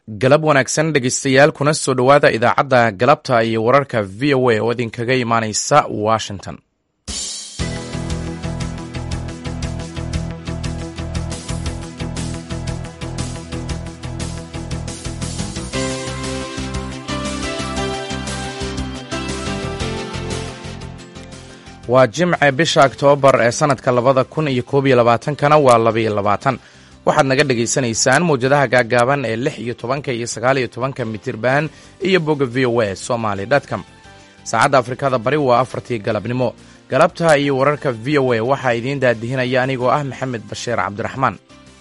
galab wanaagsan dhegeystayaal kuna soo dhowaada idaacadda galabta iyo wararka v o a oo idinkaga imaaneysa washington waa jimce bisha oktoobar ee sanadka labada kun iyo koob iyo labaatankana waa labaiyo labaatan waxaad naga dhagaysanaysaan mawjadaha gaaggaaban ee lix iyo tobanka iyo sagaal iyo tobanka mitirban iyo bogga v o a somaly dtcom saacadda afrikada bari waa afartii galabnimo galabta iyo wararka v o a waxaa idiin daadihinaya anigoo ah maxamed bashiir cabdiraxmaan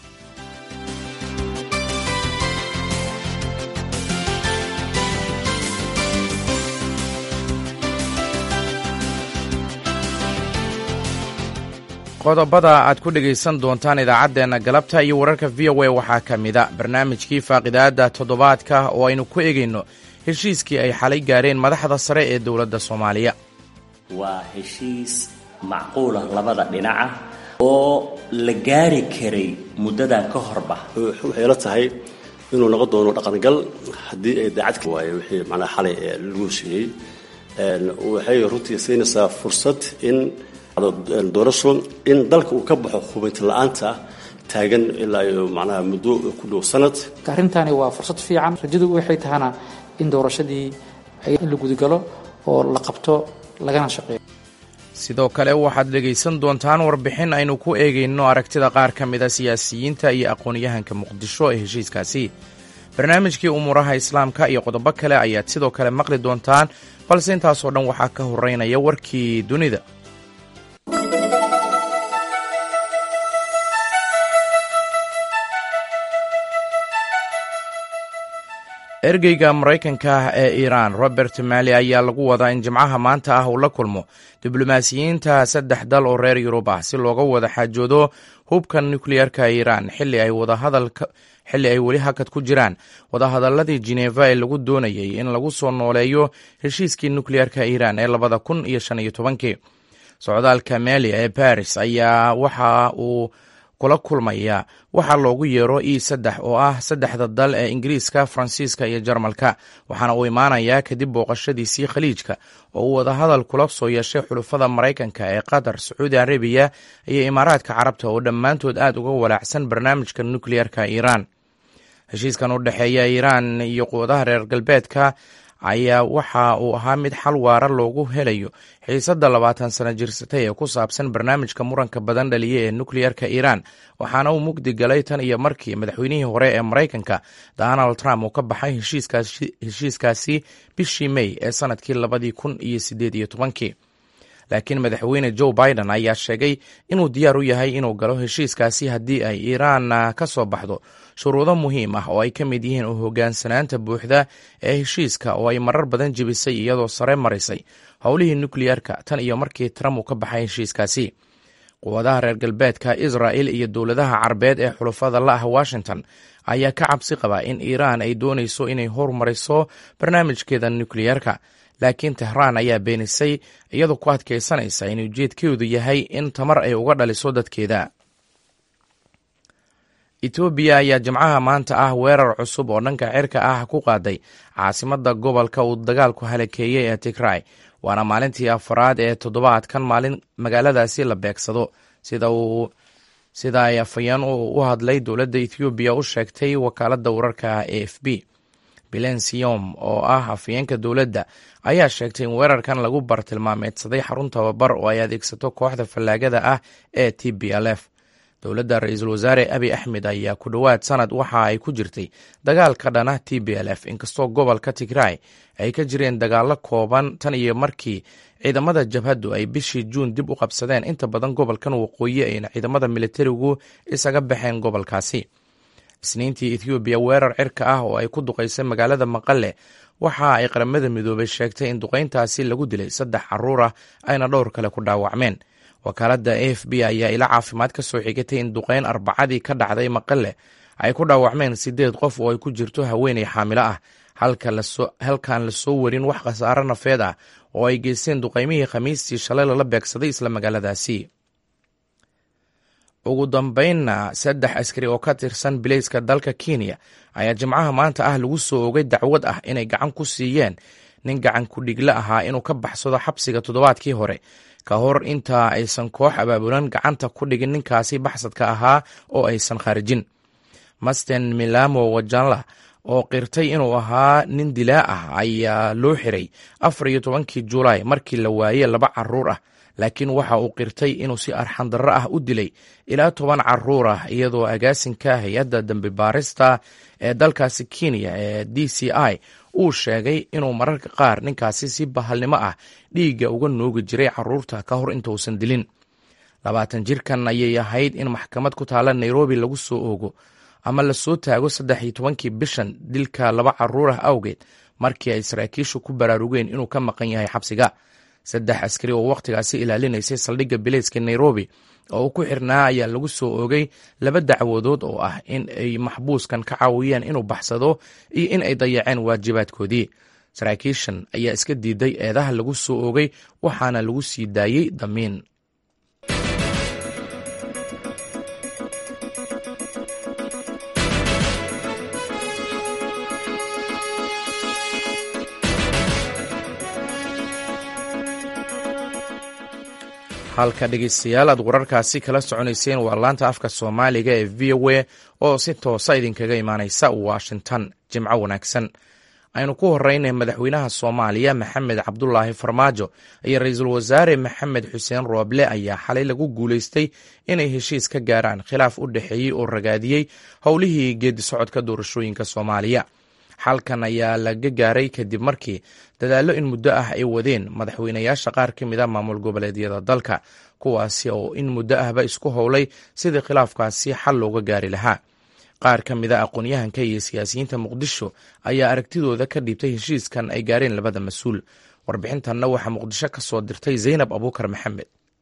qodobada aad ku dhegaysan doontaan idaacaddeenna galabta iyo wararka v o a waxaa ka mida barnaamijkii faaqidaadda toddobaadka oo aynu ku egayno heshiiskii ay xalay gaareen madaxda sare ee dowladda soomaaliya waa heshiis macquula labada dhinaca oo la gaari karay muddadan ka horba waxay la tahay inuu noqon doono dhaqangal haddii ay daacad waaye wixii macnaha xalay lagu heshiiyey waxay runtii siinaysaa fursad in doorasho in dalka uu ka baxo hubaynti la-aanta taagan ilaa iyo macnaha muddo ku dhow sanad arrintani waa fursad fiican rajadu waxay tahana in doorashadii in la gudagalo oo la qabto lagana shaqeeyo sidoo kale waxaad dhegaysan doontaan warbixin aynu ku eegayno aragtida qaar ka mida siyaasiyiinta iyo aqoon-yahanka muqdisho ee heshiiskaasi barnaamijkii umuuraha islaamka iyo qodobo kale ayaad sidoo kale maqli doontaan balse intaasoo dhan waxaa ka horeynaya warkii dunida ergeyga maraykanka ah ee iiraan robert mali ayaa lagu wadaa in jimcaha maanta ah uu la kulmo diblomaasiyiinta saddex dal oo reer yurub ah si looga wada xaajoodo hubka nukliyeerka iiraan xilli ay xilli ay weli hakad ku jiraan wadahadaladii jeneva ee lagu doonayay in lagu soo nooleeyo heshiiskii nukliyeerka iiraan ee labada kun iyo shan iyo tobankii socdaalka mali ee baris ayaa waxa uu kula kulmaya waxaa loogu yeero e saddex oo ah saddexda dal ee ingiriiska faransiiska iyo jarmalka waxaana uu imaanayaa kadib booqashadiisii khaliijka oo uu wadahadal kula soo yeeshay xulufada maraykanka ee qatar sacuudi arabiya iyo imaaraadka carabta oo dhammaantood aad uga walaacsan barnaamijka nukliyeerka iiraan heshiiskan u dhexeeya iiraan iyo quwadaha reer galbeedka ayaa waxa uu ahaa mid xal waara loogu helayo xiisadda labaatan sano jirsatay ee ku saabsan barnaamijka muranka badan dhaliya ee nukliyerka iiraan waxaana uu mugdi galay tan iyo markii madaxweynihii hore ee maraykanka donald trump uu ka baxay heshiiskaasi bishii may ee sanadkii labadii kun iyo sideed iyo tobankii laakiin madaxweyne joe biden ayaa sheegay inuu diyaar u yahay inuu galo heshiiskaasi haddii ay iiraan ka soo baxdo shuruudo muhiim ah oo ay ka mid yihiin u hogaansanaanta buuxda ee heshiiska oo ay marar badan jebisay iyadoo sare marisay howlihii nukliyerka tan iyo markii trump uu ka baxay heshiiskaasi quwadaha reer galbeedka israel iyo dowladaha carabeed ee xulufada la ah washington ayaa ka cabsi qaba in iiraan ay doonayso inay hormariso barnaamijkeeda nukliyerka laakiin tehraan ayaa beenisay iyadoo ku adkaysanaysa in ujeedkeedu yahay in tamar ay uga dhaliso dadkeeda etoobiya ayaa jimcaha maanta ah weerar cusub oo dhanka cirka ah ku qaaday caasimadda gobolka uu dagaalku halakeeyey ee tigray waana maalintii afaraad ee toddobaadkan maalin magaaladaasi la beegsado sida uu sida ay afayeen u hadlay dowladda ethoobiya u sheegtay wakaaladda wararka a f b bilensiom oo ah afayeenka dowladda ayaa sheegtay in weerarkan lagu bartilmaameedsaday xarun tababar oo ay adeegsato kooxda fallaagada ah ee t b l f dowladda ra-iisul wasaare abi axmed ayaa ku dhowaad sanad waxa ay ku jirtay dagaal ka dhana t b l f inkastoo gobolka tigray ay ka jireen dagaalo kooban tan iyo markii ciidamada jabhaddu ay bishii juun dib u qabsadeen inta badan gobolkan waqooyi ayna ciidamada militarigu isaga baxeen gobolkaasi isniintii ethoobiya weerar cirka ah oo ay ku duqaysay magaalada maqale waxa ay qaramada midoobay sheegtay in duqayntaasi lagu dilay saddex caruur ah ayna dhowr kale ku dhaawacmeen wakaaladda a f b ayaa ila caafimaad ka soo xigatay in duqayn arbacadii ka dhacday maqale ay ku dhaawacmeen sideed qof oo ay ku jirto haweeney xaamilo ah halkaan lasoo warin wax khasaaro nafeed ah oo ay geysteen duqaymihii khamiistii shalay lala beegsaday isla magaaladaasi ugu dambeynna saddex askari oo ka tirsan bilayska dalka kenya ayaa jimcaha maanta ah lagu soo ogay dacwad ah inay gacan ku siiyeen nin gacan ku-dhigle ahaa inuu ka baxsado xabsiga toddobaadkii hore ka hor intaa aysan koox abaabulan gacanta ku dhigin ninkaasi baxsadka ahaa oo aysan kharijin masten milamo wajanla oo qirtay inuu ahaa nin dilaa ah ayaa loo xiray afar iyo tobankii julaay markii la waayey laba caruur ah laakiin waxa uu qirtay inuu si arxandarro ah u dilay ilaa toban caruur ah iyadoo agaasinka hay-adda dambi baarista ee dalkaasi kenya ee d c i uu sheegay inuu mararka qaar ninkaasi si bahalnimo ah dhiigga uga noogi jiray caruurta ka hor intausan dilin labaatan jirkan ayay ahayd in maxkamad ku taala nairobi lagu soo oogo ama lasoo taago saddex iyo tobankii bishan dilka laba caruur ah awgeed markii ay saraakiishu ku baraarugeen inuu ka maqan yahay xabsiga saddex askari oo wakhtigaasi ilaalinaysay saldhigga bilayska nairobi oo uu ku xirnaa ayaa lagu soo oogay laba dacwadood oo ah in ay maxbuuskan ka caawiyeen inuu baxsado iyo in ay dayaceen waajibaadkoodii saraakiishan ayaa iska diiday eedaha lagu soo oogay waxaana lagu sii daayey damiin halka dhegeystayaal aad wararkaasi kala soconayseen waa laanta afka soomaaliga ee v o a oo si toosa idinkaga imaaneysa washington jimco wanaagsan aynu ku horeynay madaxweynaha soomaaliya maxamed cabdulaahi farmaajo iyo ra-iisul wasaare maxamed xuseen rooble ayaa xalay lagu guuleystay inay heshiis ka gaaraan khilaaf u dhexeeyey oo ragaadiyey howlihii geedi socodka doorashooyinka soomaaliya xalkan ayaa laga gaaray kadib markii dadaallo in muddo ah ay wadeen madaxweynayaasha qaar ka mid a maamul goboleedyada dalka kuwaasi oo in muddo ahba isku howlay sidii khilaafkaasi xal looga gaari lahaa qaar ka mid a aqoon-yahanka iyo siyaasiyiinta muqdisho ayaa aragtidooda ka dhiibtay heshiiskan ay gaareen labada mas-uul warbixintanna waxaa muqdisho ka soo dirtay zaynab abuukar maxamed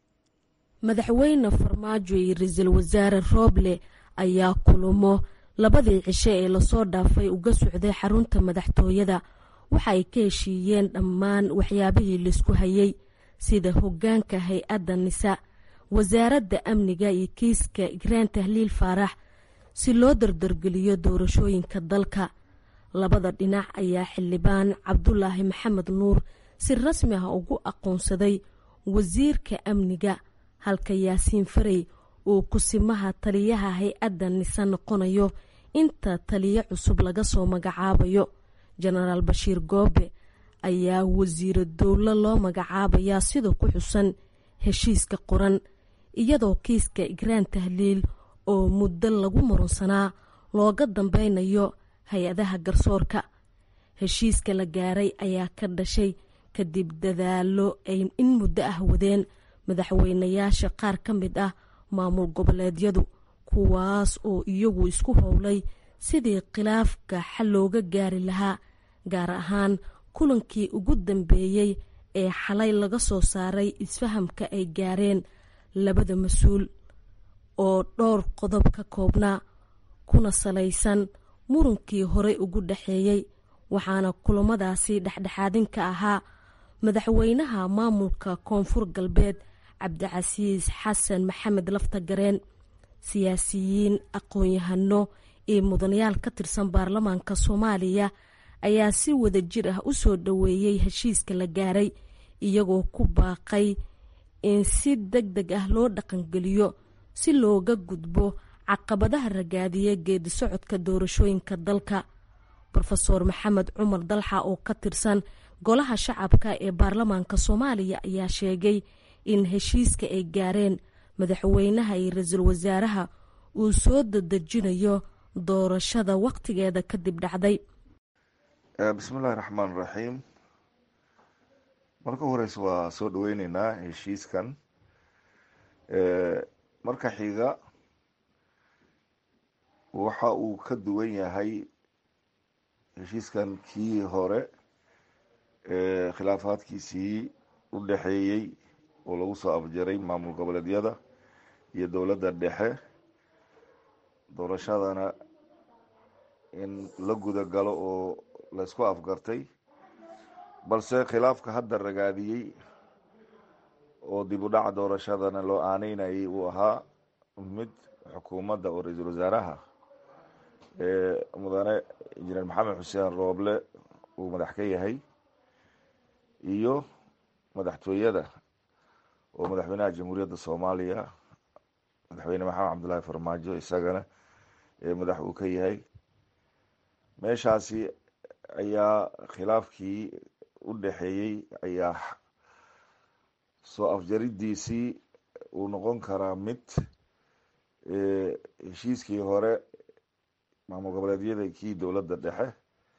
madaxweyne farmaajo iyo ra-iisul wasaare rooble ayaa kulamo labadii cishe ee lasoo dhaafay uga socday xarunta madaxtooyada waxa ay ka heshiiyeen dhammaan waxyaabihii laisku hayay sida hoggaanka hay-adda nisa wasaaradda amniga iyo kiiska igraan tahliil faarax si loo dardargeliyo doorashooyinka dalka labada dhinac ayaa xildhibaan cabdulaahi maxamed nuur si rasmi ah ugu aqoonsaday wasiirka amniga halka yaasiin farey uu kusimaha taliyaha hay-adda nise noqonayo inta taliyo cusub laga soo magacaabayo jenaraal bashiir goobe ayaa wasiiro dowlo loo magacaabayaa sida ku xusan heshiiska qoran iyadoo kiiska igraan tahliil oo muddo lagu murunsanaa looga dambeynayo hay-adaha garsoorka heshiiska la gaaray ayaa ka dhashay kadib dadaalo ay in muddo ah wadeen madaxweynayaasha qaar ka mid ah maamul goboleedyadu kuwaas oo iyagu isku howlay sidii khilaafka xal looga gaari lahaa gaar ahaan kulankii ugu dambeeyey ee xalay laga soo saaray isfahamka ay gaareen labada mas-uul oo dhowr qodob ka koobnaa kuna salaysan murunkii horey ugu dhexeeyey waxaana kulamadaasi dhexdhexaadinka ahaa madaxweynaha maamulka koonfur galbeed cabdicasiis xasan maxamed laftagareen siyaasiyiin aqoon-yahano iyo mudanayaal ka tirsan baarlamaanka soomaaliya ayaa si wada jir ah u soo dhoweeyey heshiiska la gaaray iyagoo ku baaqay in si deg deg ah loo dhaqangeliyo si looga gudbo caqabadaha ragaadiya geedi socodka doorashooyinka dalka rofeor maxamed cumar dalxa oo ka tirsan golaha shacabka ee baarlamaanka soomaaliya ayaa sheegay in heshiiska ay gaareen madaxweynaha iyo ra-iisul wasaaraha uu soo dadejinayo doorashada wakhtigeeda kadib dhacday bismillahi raxmaan raxiim marka horeyse waa soo dhaweyneynaa heshiiskan marka xiga waxa uu ka duwan yahay heshiiskan kii hore khilaafaadkiisii u dhexeeyey oo lagu soo afjaray maamul goboleedyada iyo dowladda dhexe doorashadana in la guda galo oo laysku afgartay balse khilaafka hadda ragaadiyey oo dib u dhaca doorashadana loo aaneynayay uu ahaa mid xukuumadda oo ra-iisul wasaaraha mudane injineer maxamed xuseen rooble uu madax ka yahay iyo madaxtooyada oo madaxweynaha jamhuuriyadda soomaaliya madaxweyne maxamed cabdullaahi farmaajo isagana madax uu ka yahay meeshaasi ayaa khilaafkii u dhexeeyey ayaa soo afjaridiisii uu noqon karaa mid heshiiskii hore maamul goboleedyada kii dowladda dhexe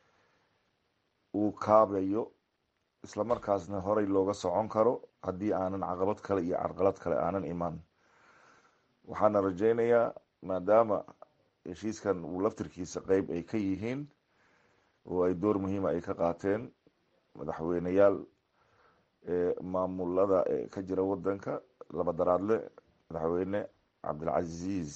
uu kaabayo islamarkaasna horey looga socon karo haddii aanan caqabad kale iyo carqalad kale aanan iman waxaana rajeynayaa maadaama heshiiskan uu laftirkiisa qeyb ay ka yihiin oo ay door muhiima ay ka qaateen madaxweyneyaal maamulada ka jira wadanka laba daraadle madaxweyne cabdilcaziiz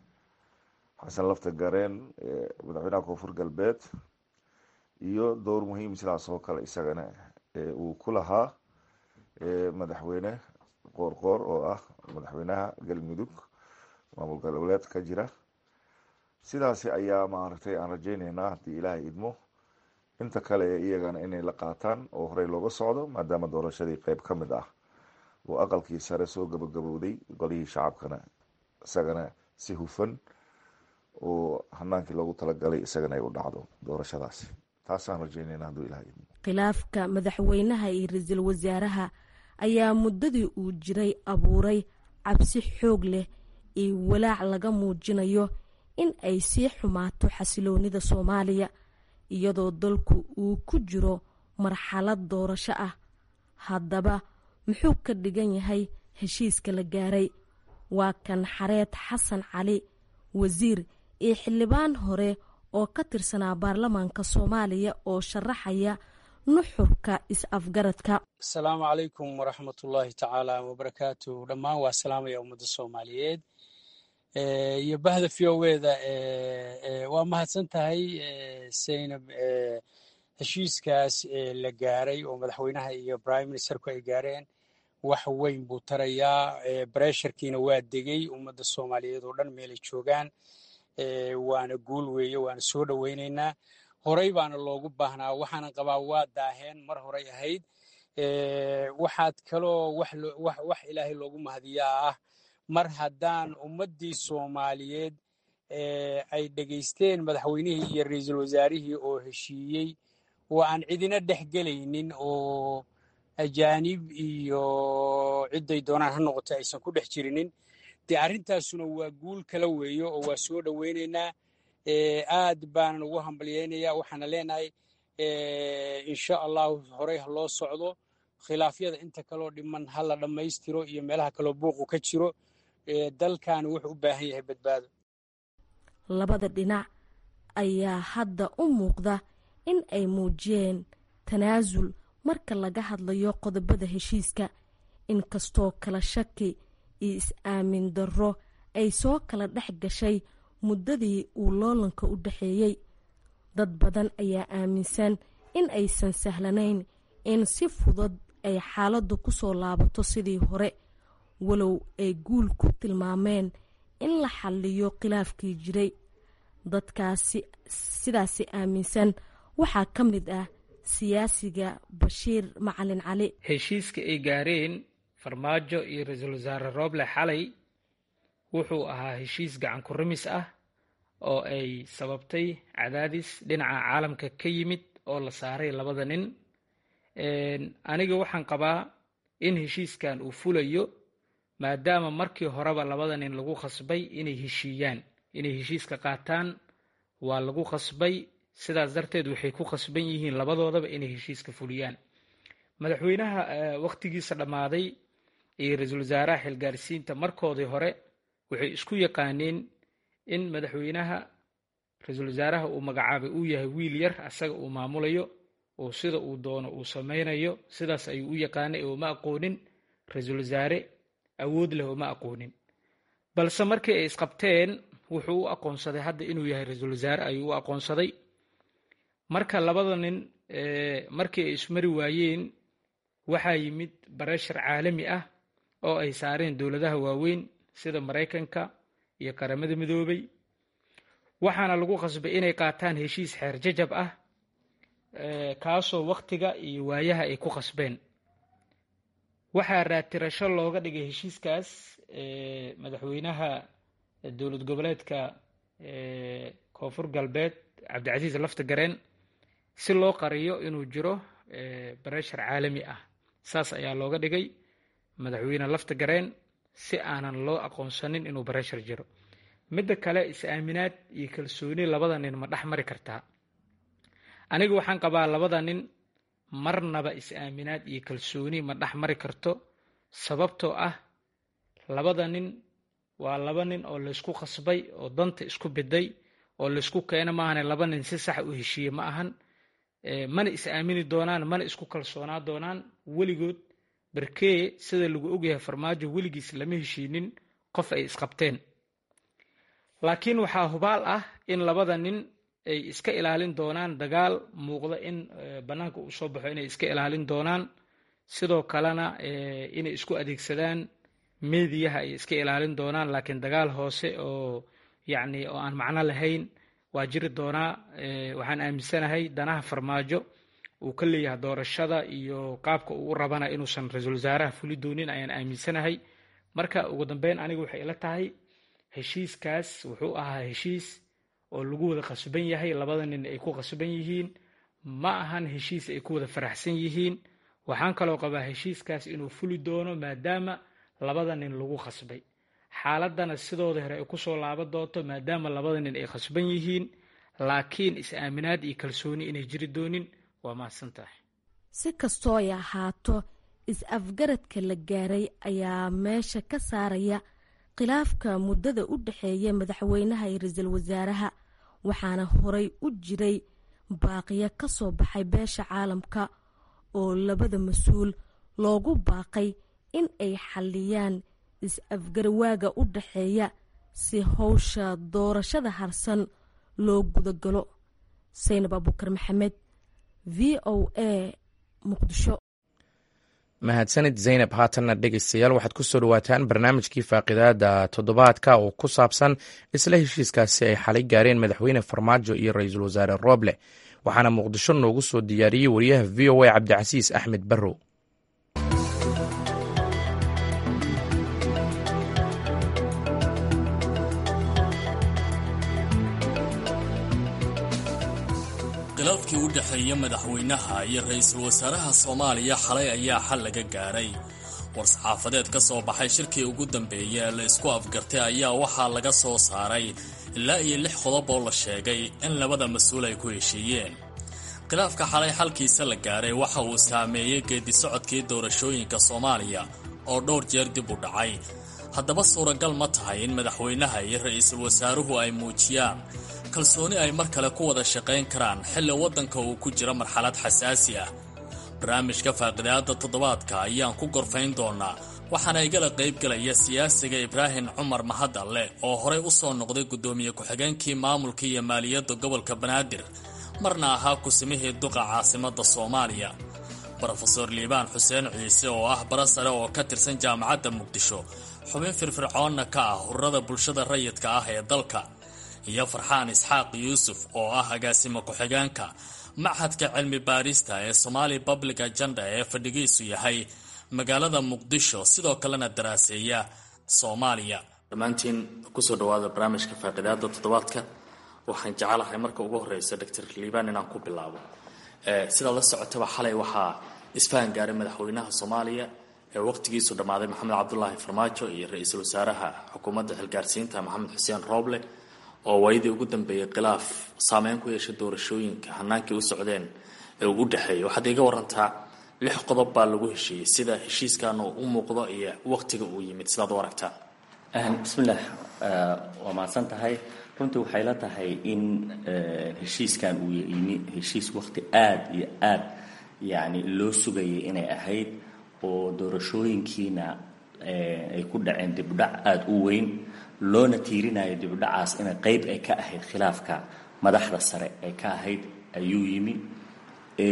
xasan lafta gareen madaxweynaha koonfur galbeed iyo dowr muhiim sidaas oo kale isagana uu ku lahaa madaxweyne qoorqoor oo ah madaxweynaha galmudug maamul goboleed ka jira sidaasi ayaa maaragtay aan rajeyneynaa haddii ilaahay idmo inta kale ee iyagana inay la qaataan oo horey looga socdo maadaama doorashadii qeyb ka mid ah oo aqalkii sare soo gabagabowday golihii shacabkana isagana si hufan oo hanaankii loogu talagalay isagana ay u dhacdo doorashadaasi taasaan rajeynayna hadduu ilahay idmo khilaafka madaxweynaha iyo ra-iisul wasaaraha ayaa muddadii uu jiray abuuray cabsi xoog leh iyo walaac laga muujinayo in ay sii xumaato xasiloonida soomaaliya iyadoo dalku uu ku jiro marxalad doorasho ah haddaba muxuu ka dhigan yahay heshiiska la gaaray waa kan xareed xasan cali wasiir iyo xildhibaan hore oo ka tirsanaa baarlamaanka soomaaliya oo sharaxaya nuxurka is-afgaradka asalaamu calaykum waraxmatullaahi tacaala wabarakaatu dhammaan waa salaamaya ummadda soomaaliyeed iyo bahda v o eda waa mahadsan tahay saynab heshiiskaas la gaaray oo madaxweynaha iyo prime ministerku ay gaareen wax weyn buu tarayaa bresharkiina waa degay ummadda soomaaliyeed oo dhan meelay joogaan waana guul weeye waana soo dhoweynaynaa horey baana loogu baahnaa waxaana qabaa waa daaheen mar horey ahayd waxaad kaloo wax ilaahay loogu mahadiyaa ah mar haddaan ummaddii soomaaliyeed ay dhegaysteen madaxweynihii iyo ra-iisul wasaarihii oo heshiiyey oo aan cidina dhex gelaynin oo ajaanib iyo cidday doonaan ha noqoto aysan ku dhex jirinin dee arrintaasuna waa guul kala weeyo oo waa soo dhoweynaynaa aad baanan ugu hambalyaynayaa waxaana leenahay insha allahu horey ha loo socdo khilaafyada inta kaloo dhiman ha la dhammaystiro iyo meelaha kaloo buuqu ka jiro dalkaani wuxuu u baahan yahay badbaado labada dhinac ayaa hadda u muuqda in ay muujiyeen tanaasul marka laga hadlayo qodobada heshiiska inkastoo kala shaki iyo is-aamin darro ay soo kala dhex gashay muddadii uu loolanka u dhexeeyey dad badan ayaa aaminsan in aysan sahlanayn in si fudud ay xaaladdu ku soo laabato sidii hore walow ay guul ku tilmaameen in la xalliyo khilaafkii jiray dadkaasi sidaasi aaminsan waxaa ka mid ah siyaasiga bashiir macalin cali heshiiska ay gaareen farmaajo iyo ra-iisul wasaare rooble xalay wuxuu ahaa heshiis gacan ku rimis ah oo ay sababtay cadaadis dhinaca caalamka ka yimid oo la saaray labada nin aniga waxaan qabaa in heshiiskan uu fulayo maadaama markii horeba labada nin lagu khasbay inay heshiiyaan inay heshiiska qaataan waa lagu khasbay sidaas darteed waxay ku khasban yihiin labadoodaba inay heshiiska fuliyaan madaxweynaha wakhtigiisa dhammaaday iyo ra-iisul wasaaraha xilgaarsiinta markoodii hore waxay isku yaqaaneen in madaxweynaha ra-iisul wasaaraha uu magacaabay uu yahay wiil yar asaga uu maamulayo oo sida uu doono uu samaynayo sidaas ayuu u yaqaanay oo ma aqoonin ra-iisul wasaare awood leh oo ma aqoonin balse markii ay isqabteen wuxuu u aqoonsaday hadda inuu yahay ra-iisul wasaare ayuu u aqoonsaday marka labada nin markii ay ismari waayeen waxaa yimid bareshar caalami ah oo ay saareen dowladaha waaweyn sida maraykanka iyo qaramada midoobay waxaana lagu qasbay inay qaataan heshiis xeer jajab ah kaasoo wakhtiga iyo waayaha ay ku qasbeen waxaa raatirasho looga dhigay heshiiskaas madaxweynaha dowlad goboleedka koonfur galbeed cabdicasiis lafta gareen si loo qariyo inuu jiro bareshar caalami ah saas ayaa looga dhigay madaxweyne lafta gareen si aanan loo aqoonsanin inuu bareshar jiro midda kale is-aaminaad iyo kalsooni labada nin ma dhex mari kartaa aniga waxaan qabaa labada nin marnaba is-aaminaad iyo kalsooni ma dhex mari karto sababtoo ah labada nin waa laba nin oo laysku qasbay oo danta isku biday oo laysku keena maahane laba nin si sax u heshiiye ma ahan mana is-aamini doonaan mana isku kalsoonaa doonaan weligood berkee sida lagu ogyahay farmaajo weligiis lama heshiinin qof ay isqabteen laakiin waxaa hubaal ah in labada nin ay iska ilaalin doonaan dagaal muuqda in bannaanka uu soo baxo inay iska ilaalin doonaan sidoo kalena inay isku adeegsadaan meediyaha ay iska ilaalin doonaan laakiin dagaal hoose oo yacni oo aan macno lahayn waa jiri doonaa waxaan aaminsanahay danaha farmaajo uu ka leeyahay doorashada iyo qaabka uu u rabana inuusan ra-iisul wasaaraha fuli doonin ayaan aaminsanahay marka ugu dambeyn aniga waxay ila tahay heshiiskaas wuxuu ahaa heshiis oo lagu wada qasban yahay labada nin ay ku qasban yihiin ma ahan heshiis ay ku wada faraxsan yihiin waxaan kaloo qabaa heshiiskaas inuu fuli doono maadaama labada nin lagu qasbay xaaladana sidooda hore ay kusoo laaban doonto maadaama labada nin ay qasban yihiin laakiin is-aaminaad iyo kalsooni inay jiri doonin waa mahadsan tahay si kastoo ay ahaato is-afgaradka la gaaray ayaa meesha ka saaraya khilaafka muddada u dhexeeya madaxweynaha iyo ra-iisul wasaaraha waxaana horay u jiray baaqiyo ka soo baxay beesha caalamka oo labada mas-uul loogu baaqay in ay xalliyaan is-afgarwaaga u dhexeeya si howsha doorashada harsan loo gudagalo saynab abuukar maxamed v o a muqdisho mahadsanid zaynab haatanna dhegeystayaal waxaad ku soo dhawaataan barnaamijkii faaqidaada toddobaadka oo ku saabsan isla heshiiskaasi ay xalay gaareen madaxweyne farmaajo iyo ra-iisul wasaare rooble waxaana muqdisho noogu soo diyaariyey wariyaha v o a cabdicasiis axmed barrow khilaafkii u dhexeeya madaxweynaha iyo ra-iisul wasaaraha soomaaliya xalay ayaa xal laga gaaray war-saxaafadeed ka soo baxay shirkii ugu dambeeyay ee la isku afgartay ayaa waxaa laga soo saaray ilaa iyo lix qodob oo la sheegay in labada mas-uul ay ku heshiiyeen khilaafka xalay xalkiisa la gaaray waxa uu saameeyey geedi socodkii doorashooyinka soomaaliya oo dhowr jeer dib u dhacay haddaba suuragal ma tahay in madaxweynaha iyo ra-iisul wasaaruhu ay muujiyaan kalsooni ay mar kale ku wada shaqayn karaan xilli waddanka uu ku jiro marxalad xasaasi ah barnaamijka faaqidaada toddobaadka ayaan ku gorfayn doonaa waxaana igala qaybgelaya siyaasiga ibraahim cumar mahadalle oo horey u soo noqday guddoomiye ku-xigeenkii maamulka iyo maaliyadda gobolka banaadir marna ahaa kusimihii duqa caasimadda soomaaliya brofeor liibaan xuseen ciise oo ah bara sare oo ka tirsan jaamacadda muqdisho xubin firfircoonna ka ah ururada bulshada rayidka ah ee dalka iyo farxaan isxaaq yuusuf oo ah agaasimo ku-xigeenka machadka cilmi baarista ee somaali public agenda ee fadhigiisu yahay magaalada muqdisho sidoo kalena daraaseeya soomaaliya dhammaantiin kusoo dhawaada barnaamijka faaqidaada toddobaadka waxaan jecelahay marka ugu horeysa doctor liibaan inaan ku bilaabo sidaa la socotaba xalay waxaa isfahan gaaray madaxweynaha soomaaliya ee waqtigiisu dhammaaday maxamed cabdulaahi farmaajo iyo ra-iisul wasaaraha xukuumadda xilgaarsiinta maxamed xuseen rooble oo waayadii ugu dambeeyay khilaaf saameyn ku yeeshay doorashooyinka hanaankii u socdeen ee ugu dhexeeyay waxaad iga warantaa lix qodob baa lagu heshiiyey sida heshiiskan uu u muuqdo iyo waqtiga uu yimid sidaad u aragtaa bismillaah waa mahadsan tahay runtii waxay la tahay in heshiiskan uu yimi heshiis waqti aada iyo aad yacni loo sugayay inay ahayd oo doorashooyinkiina ay ku dhaceen dibdhac aada u weyn loona tiirinayo dibdhacaas inay qeyb ay ka ahayd khilaafka madaxda sare ay ka ahayd ayuu yimi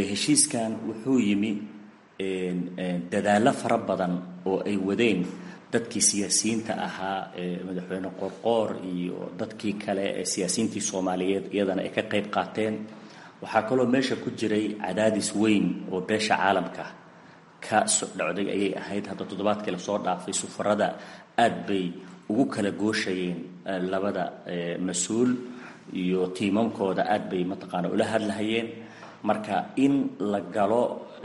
heshiiskan wuxuu yimi dadaallo fara badan oo ay wadeen dadkii siyaasiyiinta ahaa madaxweyne qorqoor iyo dadkii kale ee siyaasiyiintii soomaaliyeed iyadana ay ka qayb qaateen waxaa kaloo meesha ku jiray cadaadis weyn oo beesha caalamka ka sodhocday ayay ahayd hadda toddobaadkii lasoo dhaafay sufarada aad bay ugu kala gooshayeen labada mas-uul iyo tiimamkooda aad bay mataqaana ula hadlahayeen marka in la galo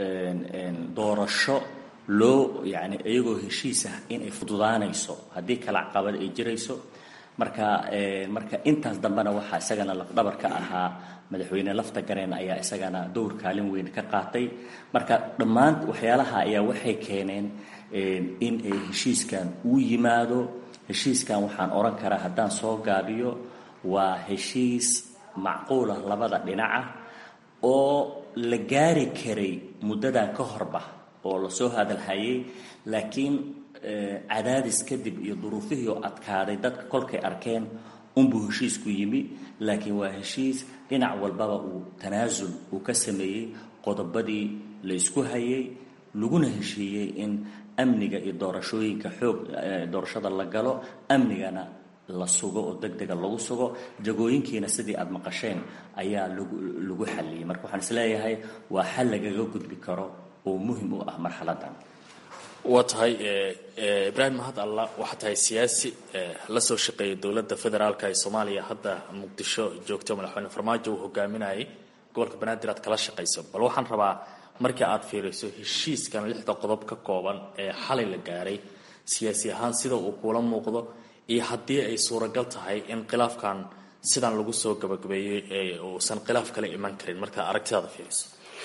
doorasho loo yani iyagoo heshiis ah inay fududaanayso haddii kala caqabad ay jirayso marka marka intaas dambena waxaa isagana lafdhabar ka ahaa madaxweyne lafta gareen ayaa isagana dowr kaalin weyn ka qaatay marka dhammaan waxyaalaha ayaa waxay keeneen in ay heshiiskan uu yimaado heshiiskan waxaan odhan karaa haddaan soo gaabiyo waa heshiis macquulah labada dhinaca oo la gaari karay muddadan ka horba oo lasoo hadalhayay laakiin cadaadis kadib iyo duruufihii oo adkaaday dadka kolkay arkeen unbuu heshiisku yimi laakiin waa heshiis dhinac walbaba uu tanaasul uu ka sameeyey qodobadii la isku hayay laguna heshiiyey in amniga iyo doorashooyinka xoog doorashada la galo amnigana la sugo oo deg dega lagu sugo jagooyinkiina sidii aada maqasheen ayaa lagu lagu xalliyey marka waxaan isleeyahay waa xal lagaga gudbi karo oo muhim u ah marxaladan waa tahay ibraahim mahad allah waxaa tahay siyaasi la soo shaqeeyay dowladda federaalka ee soomaaliya hadda muqdisho joogto madaxweyne farmaajo uu hogaaminayay gobolka banaadir aad kala shaqayso bal waxaan rabaa markii aad fiiriso heshiiskan lixda qodob ka kooban ee xalay la gaaray siyaasi ahaan sida uu kuula muuqdo iyo haddii ay suuragal tahay in khilaafkan sidan lagu soo gabagabeeyey uusan khilaaf kale iman karin markaa aragtidaada fiiriso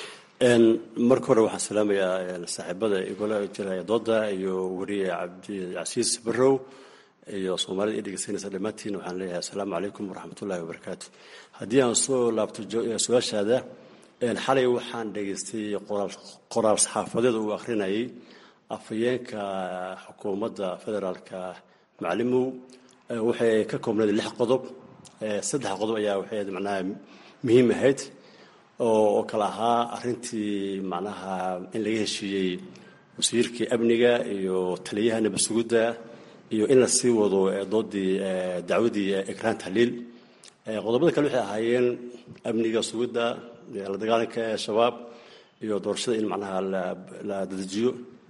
marka hore waxaan salaamayaa saaxiibada igula jiraya dooda iyo weriye cabdicasiis barrow iyo soomaalida i dhegeysanaysa dhammaantiin waxaan leeyahay assalaamu calaykum waraxmatullahi wabarakaatu haddii aan soo laabto su-aashaada xalay waxaan dhegaystay qoraal saxaafadeed uu akhrinayay afhayeenka xukuumadda federaalka macalimow waxay ka koobnayd lix qodob saddex qodob ayaa waxay macnaha muhiim ahayd oo kale ahaa arintii macnaha in laga heshiiyey wasiirkii amniga iyo taliyaha nabasugudda iyo in la sii wado doodii dacwadii ekraan tahliil qodobada kale waxay ahaayeen amniga sugidda la dagaalanka shabaab iyo doorashada in macnaha la dadejiyo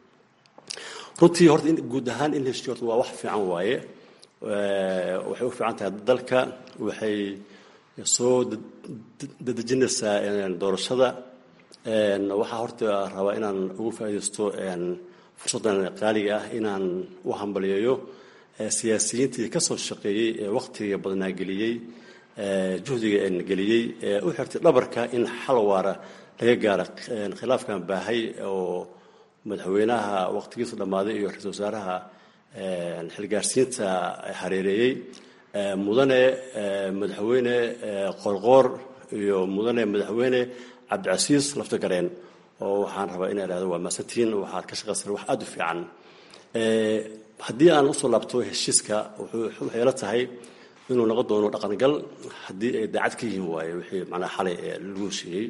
runtii horta guud ahaan in la heshiiyo horta waa wax fiican waaye waxay u fiican tahay dalka waxay soo dadejinaysaa doorashada waxaa horta rabaa inaan ugu faaidaysto fursaddan qaaliga ah inaan u hambaliyeeyo siyaasiyiintii ka soo shaqeeyey ee wakhtiga badnaa geliyey juhdiga geliyey ee u xirtay dhabarka in xal waara laga gaaro khilaafkan baahay oo madaxweynaha wakhtigiisu dhammaaday iyo ra-isul wasaaraha xilgaarsiinta hareereeyey mudane madaxweyne qorqoor iyo mudane madaxweyne cabdicasiis laftagareen oo waxaan rabaa inaa ihahdo waa maasantiin waxaad ka shaqaysan wax aada u fiican haddii aan usoo laabto heshiiska waxay la tahay inuu noqon doono dhaqangal haddii ay daacad ka yihiin waaye wixii macnaha xalay lagu heshiiyey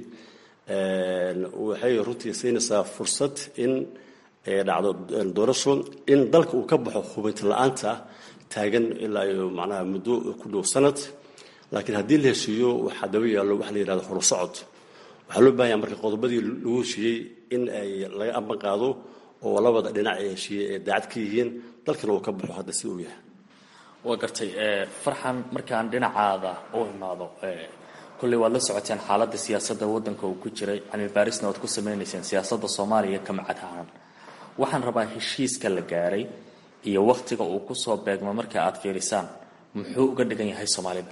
waxay runtii siinaysaa fursad in ay dhacdo doorasho in dalka uu ka baxo hubinti la-aanta taagan ilaa iyo macnaha muddo ku dhow sanad laakiin haddii la heshiiyo waxaa daba yaallo waxa la yihahdo holo socod waxaa loo baahanya marka qodobadii lagu heshiiyey in ay laga amban qaado oo labada dhinac ee heshiiyey ay daacad ka yihiin dalkana uu ka baxo hadda si uu yahay waa gartay farxan markaan dhinacaada u imaado kolley waad la socoteen xaaladda siyaasadda waddanka uu ku jiray cilmi baarisna waad ku sameynayseen siyaasadda soomaaliya ka macad ahaan waxaan rabaa heshiiska la gaaray iyo wakhtiga uu kusoo beegmo marka aad fiirisaan muxuu uga dhigan yahay soomaalida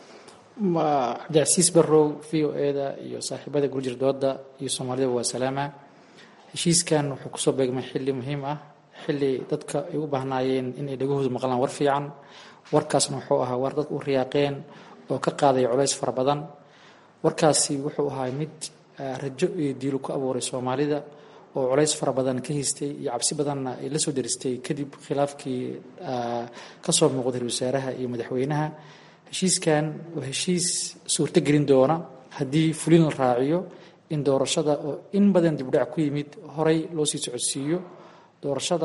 cabdicasiis barrow v o eda iyo saaxiibada gurjir dooda iyo soomaalida waa salaama heshiiskan wuxuu kusoo beegmay xilli muhiim ah xilli dadka ay u baahnaayeen inay dhagahoodu maqlaan war fiican warkaasna wuxuu ahaa war dad u riyaaqeen oo ka qaaday culays fara badan warkaasi wuxuu ahaa mid rajo iyo diilu ku abuuray soomaalida oo culays fara badan ka haystay iyo cabsi badanna ay la soo daristay kadib khilaafkii kasoo muuqday ra wasaaraha iyo madaxweynaha heshiiskan waa heshiis suurto gelin doona haddii fulin la raaciyo in doorashada oo in badan dibdhac ku yimid horay loo sii socodsiiyo doorashada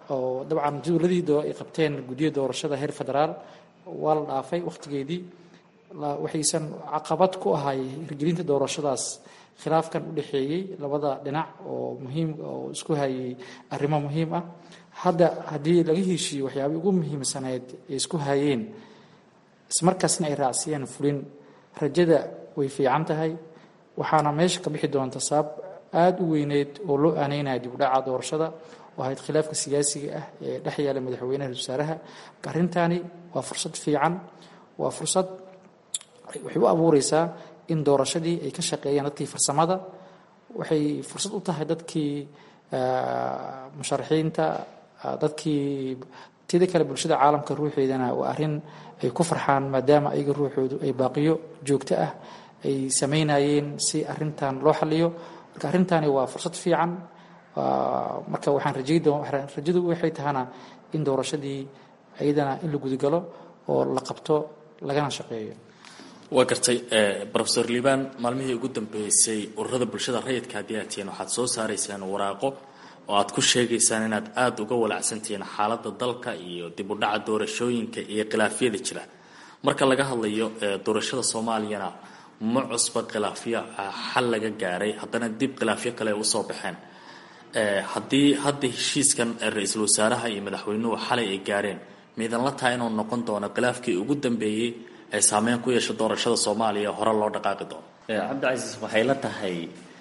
oo dabcan dowladii ay qabteen guddiya doorashada heer federaal waa la dhaafay wakhtigeedii waxaysan caqabad ku ahay hirgelinta doorashadaas khilaafkan u dhexeeyey labada dhinac oo muhiim oo isku hayay arrimo muhiim ah hadda haddii laga heshiiyo waxyaabay ugu muhiimsaneyd ay isku hayeen ismarkaasna ay raacsiiyeen fulin rajada way fiican tahay waxaana meesha ka bixi doonta sabab aada u weyneyd oo loo aaneynaya dibudhaca doorashada oo ahayd khilaafka siyaasiga ah ee dhex yaala madaxweynaha wasaaraha arrintaani waa fursad fiican waa fursad waxay u abuureysaa in doorashadii ay ka shaqeeyaan dadkii farsamada waxay fursad u tahay dadkii musharaxiinta dadkii tida kale bulshada caalamka ruuxeedana waa arrin ay ku farxaan maadaama ayaga ruuxoodu ay baaqiyo joogto ah ay sameynayeen si arintan loo xaliyo marka arrintaani waa fursad fiican marka waxaan rajadu waxay tahana in doorashadii ayadana in la gudagalo oo la qabto lagana shaqeeyo waa gartay rofeor liibaan maalmihii ugu dambeysay ururada bulshada rayidka haddii aad tihiin waxaad soo saaraysaan waraaqo oo aad ku sheegaysaan inaad aada uga walacsantihiin xaaladda dalka iyo dib u dhaca doorashooyinka iyo khilaafyada jira marka laga hadlayo doorashada soomaaliyana ma cusba khilaafyo xal laga gaaray haddana dib khilaafyo kale usoo baxeen haddii hadda heshiiskan ra-iisul wasaaraha iyo madaxweynuhu xalay ay gaareen miidanla tahay inuu noqon doono khilaafkii ugu dambeeyey ee saameyn ku yeesha doorashada soomaaliya hore loo dhaqaaqi doono cabdicasiis waxay la tahay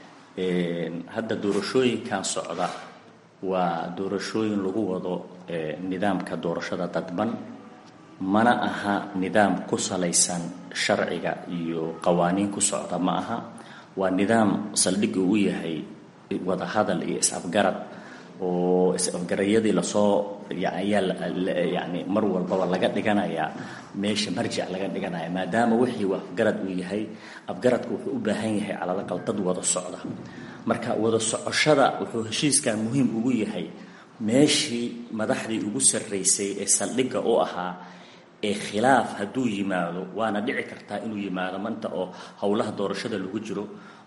hadda doorashooyinkan socda waa doorashooyin lagu wado nidaamka doorashada dadban mana aha nidaam ku salaysan sharciga iyo qawaaniin ku socda ma aha waa nidaam saldhigga u yahay wadahadal iyo is-afgarad oo is-afgarayadii lasoo ayaa yani mar walbaba laga dhiganayaa meesha marjic laga dhiganaya maadaama wixii uu afgarad uu yahay afgaradka wuxuu u baahan yahay calalaqal dad wada socda marka wada socoshada wuxuu heshiiskan muhiim ugu yahay meeshii madaxdii ugu sarraysay ee saldhigga u ahaa ee khilaaf hadduu yimaado waana dhici kartaa inuu yimaado manta oo howlaha doorashada lagu jiro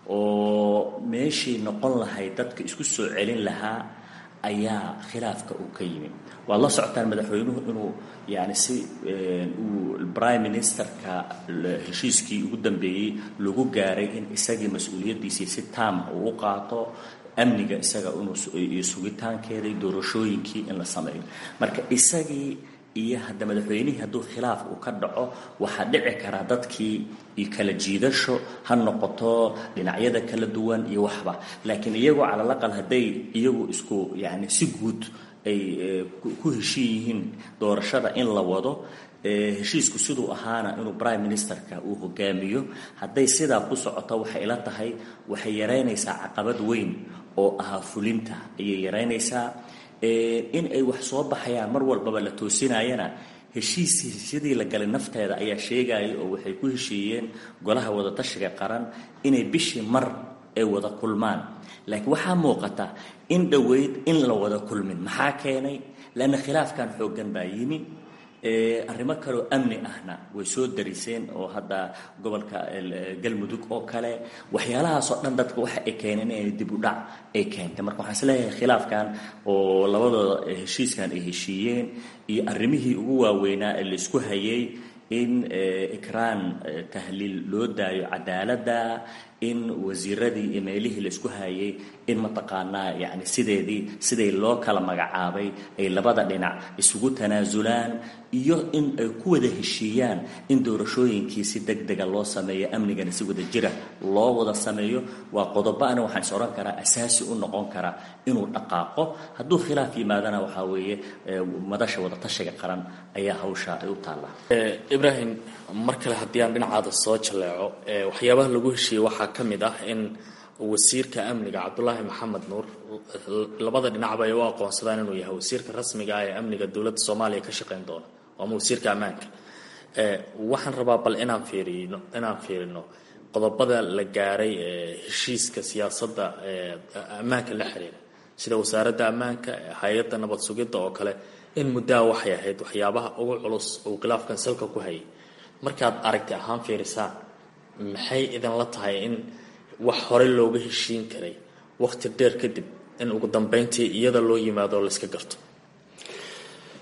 oo meeshii noqon lahayd dadka isku soo celin lahaa ayaa khilaafka uu ka yimi waad la socotaan madaxweynuhu inuu yani si uu prime ministerka heshiiskii ugu dambeeyey lagu gaaray in isagii mas-uuliyaddiisii si taama uu u qaato amniga isaga inuu sugitaankeedai doorashooyinkii in la sameeyo marka isagii iyo hadda madaxweynihii hadduu khilaaf uu ka dhaco waxaa dhici karaa dadkii iyo kala jiidasho ha noqoto dhinacyada kala duwan iyo waxba laakiin iyagoo calalaqal hadday iyagu isku yani si guud ay ku heshiin yihiin doorashada in la wado heshiisku siduu ahaana inuu prime ministerka uu hogaamiyo hadday sidaa ku socoto waxay ila tahay waxay yaraynaysaa caqabad weyn oo ahaa fulinta ayay yaraynaysaa in ay wax soo baxayaan mar walbaba la toosinayana heshiis sidii la galay nafteeda ayaa sheegaya oo waxay ku heshiiyeen golaha wadatashiga qaran inay bishii mar ay wada kulmaan laakiin waxaa muuqata in dhoweyd in la wada kulmin maxaa keenay leanna khilaafkan xooggan baa yimi arrimo kaleoo amni ahna way soo dariseen oo hadda gobolka galmudug oo kale waxyaalahaasoo dhan dadka waxa ay keeneen inay dib u dhac ay keentay marka waxaan isleeyahay khilaafkan oo labadooda heshiiskan ay heshiiyeen iyo arrimihii ugu waaweynaa ee laisku hayay in ikraan tahliil loo daayo cadaaladda in wasiiradii iyo meelihii laisku hayay in mataqaanaa yani sideedii siday loo kala magacaabay ay labada dhinac isugu tanaasulaan iyo in ay ku wada heshiiyaan in doorashooyinkii si deg dega loo sameeyo amnigana si wada jira loo wada sameeyo waa qodobo ana waxaan is odhan karaa asaasi u noqon karaa inuu dhaqaaqo hadduu khilaaf yimaadana waxaa weeye madasha wadatashiga qaran ayaa hawsha ay u taallaa ibrahim mar kale haddii aan dhinacaada soo jaleeco waxyaabaha lagu heshiiyey waxaa ka mid ah in wasiirka amniga cabdulaahi maxamed nuur labada dhinacba ay u aqoonsadaan inuu yahay wasiirka rasmiga ah ee amniga dowladda soomaaliya ka shaqeyn doona ama wasiirka ammaanka waxaan rabaa bal inaan fiirino inaan fiirino qodobada la gaaray ee heshiiska siyaasadda ammaanka la xiriira sida wasaaradda ammaanka hay-adda nabad sugidda oo kale in muddaa waxay ahayd waxyaabaha ugu culus uu khilaafkan salka ku hayay markaad aragti ahaan fiirisaan maxay idinla tahay in wax hore looga heshiin karay waqti dheer kadib in ugu dambeyntii iyada loo yimaado layska garto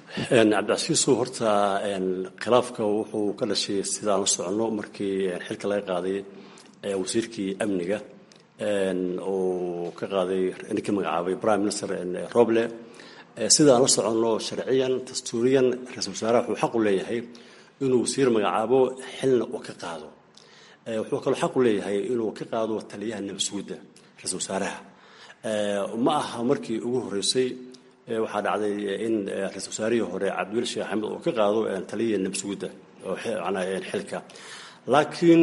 cabdicasiisow horta khilaafka wuxuu ka dhashay sidaan la soconno markii xilka laga qaaday wasiirkii amniga uu ka qaaday ninkii magacaabay prime minister roble sidaan la soconno sharciyan dastuuriyan ra-isul wasaaraha wuxuu xaq u leeyahay inuu wasiir magacaabo xilna uu ka qaado wuxuu kaloo xaq u leeyahay inuu ka qaado taliyaha nabasugidda ra-isul wasaaraha ma aha markii ugu horreysay waxaa dhacday in ra-isul wasaarihii hore cabdiweli sheekh axmed uu ka qaado taliyihii nabasugidda oo xilka laakiin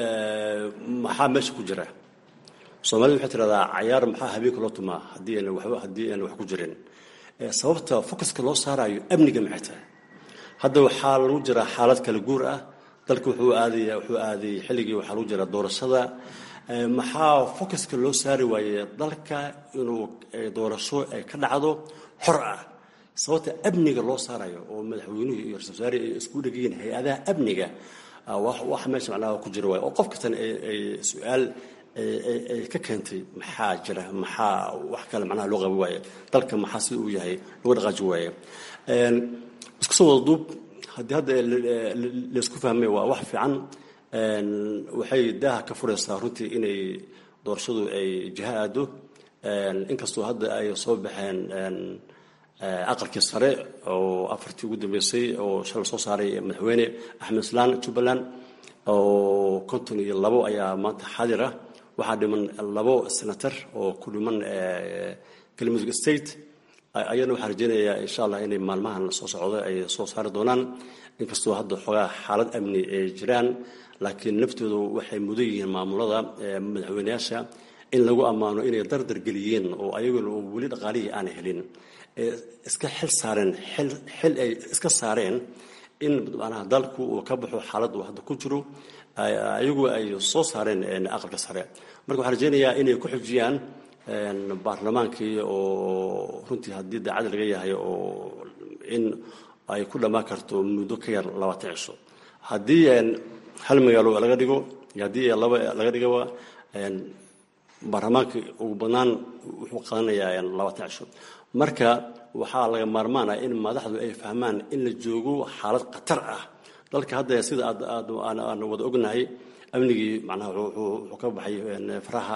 maxaa meesha ku jira soomaalida waxay tidhahdaa cayaar maxaa habeenka loo tumaa haddii aan waxba haddii aan wax ku jirin sababta focuska loo saarayo amniga maxay tahay hadda waxaa lagu jiraa xaalad kala guur ah dalka wuxuu aadaya wuxuu aaday xilligii waxaa lagu jiraa doorashada maxaa focuska loo saari waaye dalka inuu doorasho ay ka dhacdo xor ah sababta amniga loo saarayo oo madaxweynuhu iyo ra-isul wasaare ay isku dhegayiin hay-adaha amniga wax meesha macnaha ku jira waaye oo qof kastan ay su-aal ay ka keentay maxaa jira maxaa wax kale macnaha loo qabi waaye dalka maxaa sida uu yahay lagu dhaqaaji waaye isku soo wada duub haddii hadda laysku fahmay waa wax fiican waxay daaha ka furaysaa runtii inay doorashadu ay jiha aado inkastoo hadda ay soo baxeen aqalkii sare oo afartii ugu dambeysay oo shalay soo saaray madaxweyne axmed islaan jubbaland oo konton iyo labo ayaa maanta xaadir ah waxaa dhiman labo senator oo ku dhiman galmudug state ayana waxaa rajeynayaa insha allah inay maalmahan soo socdo ay soo saari doonaan inkastoo hadda xoogaa xaalad amni ay jiraan laakiin naftoodu waxay mudan yihiin maamulada madaxweyneyaasha in lagu ammaano inay dardar geliyeen oo ayaguna weli dhaqaalihii aanay helin iska xil saareen xil ay iska saareen in manaha dalku uu ka baxo xaalad uu hadda ku jiro ayagu ay soo saareen aqalka sare marka waxaan rajeynayaa inay ku xujiyaan baarlamaankii oo runtii haddii daacad laga yahay oo in ay ku dhammaan karto muddo ka yar labaatan cisho haddii hal magaalo laga dhigo iyo haddii laba laga dhigaba baarlamaanka ugu badnaan wuxuu qaadanayaa labaatan cisho marka waxaa laga maarmaana in madaxdu ay fahmaan in la joogo xaalad khatar ah dalka hadda sida aan wada ognahay amnigii macnaha wuxuu ka baxay faraha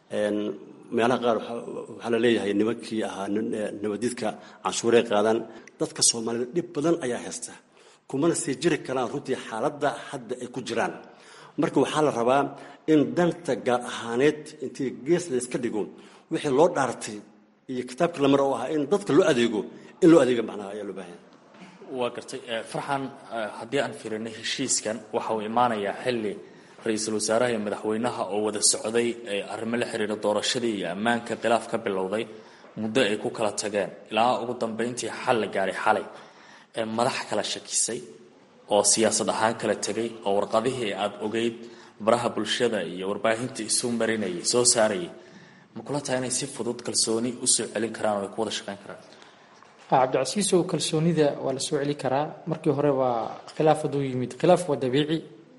meelaha qaar waxaa la leeyahay nimankii ahaa nabadidka canshuurey qaadaan dadka soomaalida dhib badan ayaa haysta kumana sii jiri karaan runtii xaaladda hadda ay ku jiraan marka waxaa la rabaa in danta gaar ahaaneed intii gees layska dhigo wixii loo dhaartay iyo kitaabkii lamar oo ahaa in dadka loo adeego in loo adeego macnaha ayaa loo baahanya waa gartay farxan haddii aan firinay heshiiskan waxa uu imaanayaa xilli ra-iisul wasaaraha iyo madaxweynaha oo wada socday arrimo la xiriira doorashadii iyo ammaanka khilaaf ka bilowday muddo ay ku kala tageen ilaa ugu dambeyntii xal la gaaray xalay madax kala shakisay oo siyaasad ahaan kala tegay oo warqadihii aada ogeyd baraha bulshada iyo warbaahinta isu marinayay soo saarayay ma kula tahay inay si fudud kalsooni usoo celin karaan oo ay ku wada shaqeyn karaan cabdicasiisow kalsoonida waa la soo celi karaa markii hore waa khilaaf hadduu yimid khilaaf waa dabiici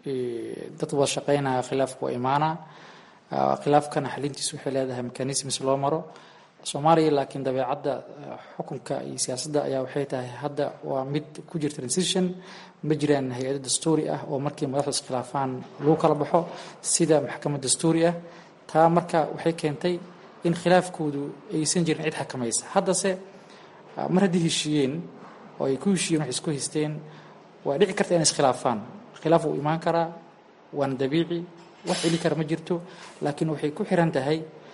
dad wada shaqeynaya khilaafku waa imaana khilaafkana xalintiisu waxay leedahay mechanisms loo maro soomaaliya laakiin dabeecadda xukunka iyo siyaasadda ayaa waxay tahay hadda waa mid ku jirta transition ma jiraan hay-ado dastuuri ah oo markii madaxdu iskhilaafaan lagu kala baxo sida maxkamad dastuuri ah taa marka waxay keentay in khilaafkoodu aysan jirin cid xakamaysa haddase mar haddii heshiiyeen oo ay ku heshiiyeen wax isku haysteen waa dhici karta inay iskhilaafaan khilaaf wuu imaan karaa waana dabiici wax celi kara ma jirto laakiin waxay ku xiran tahay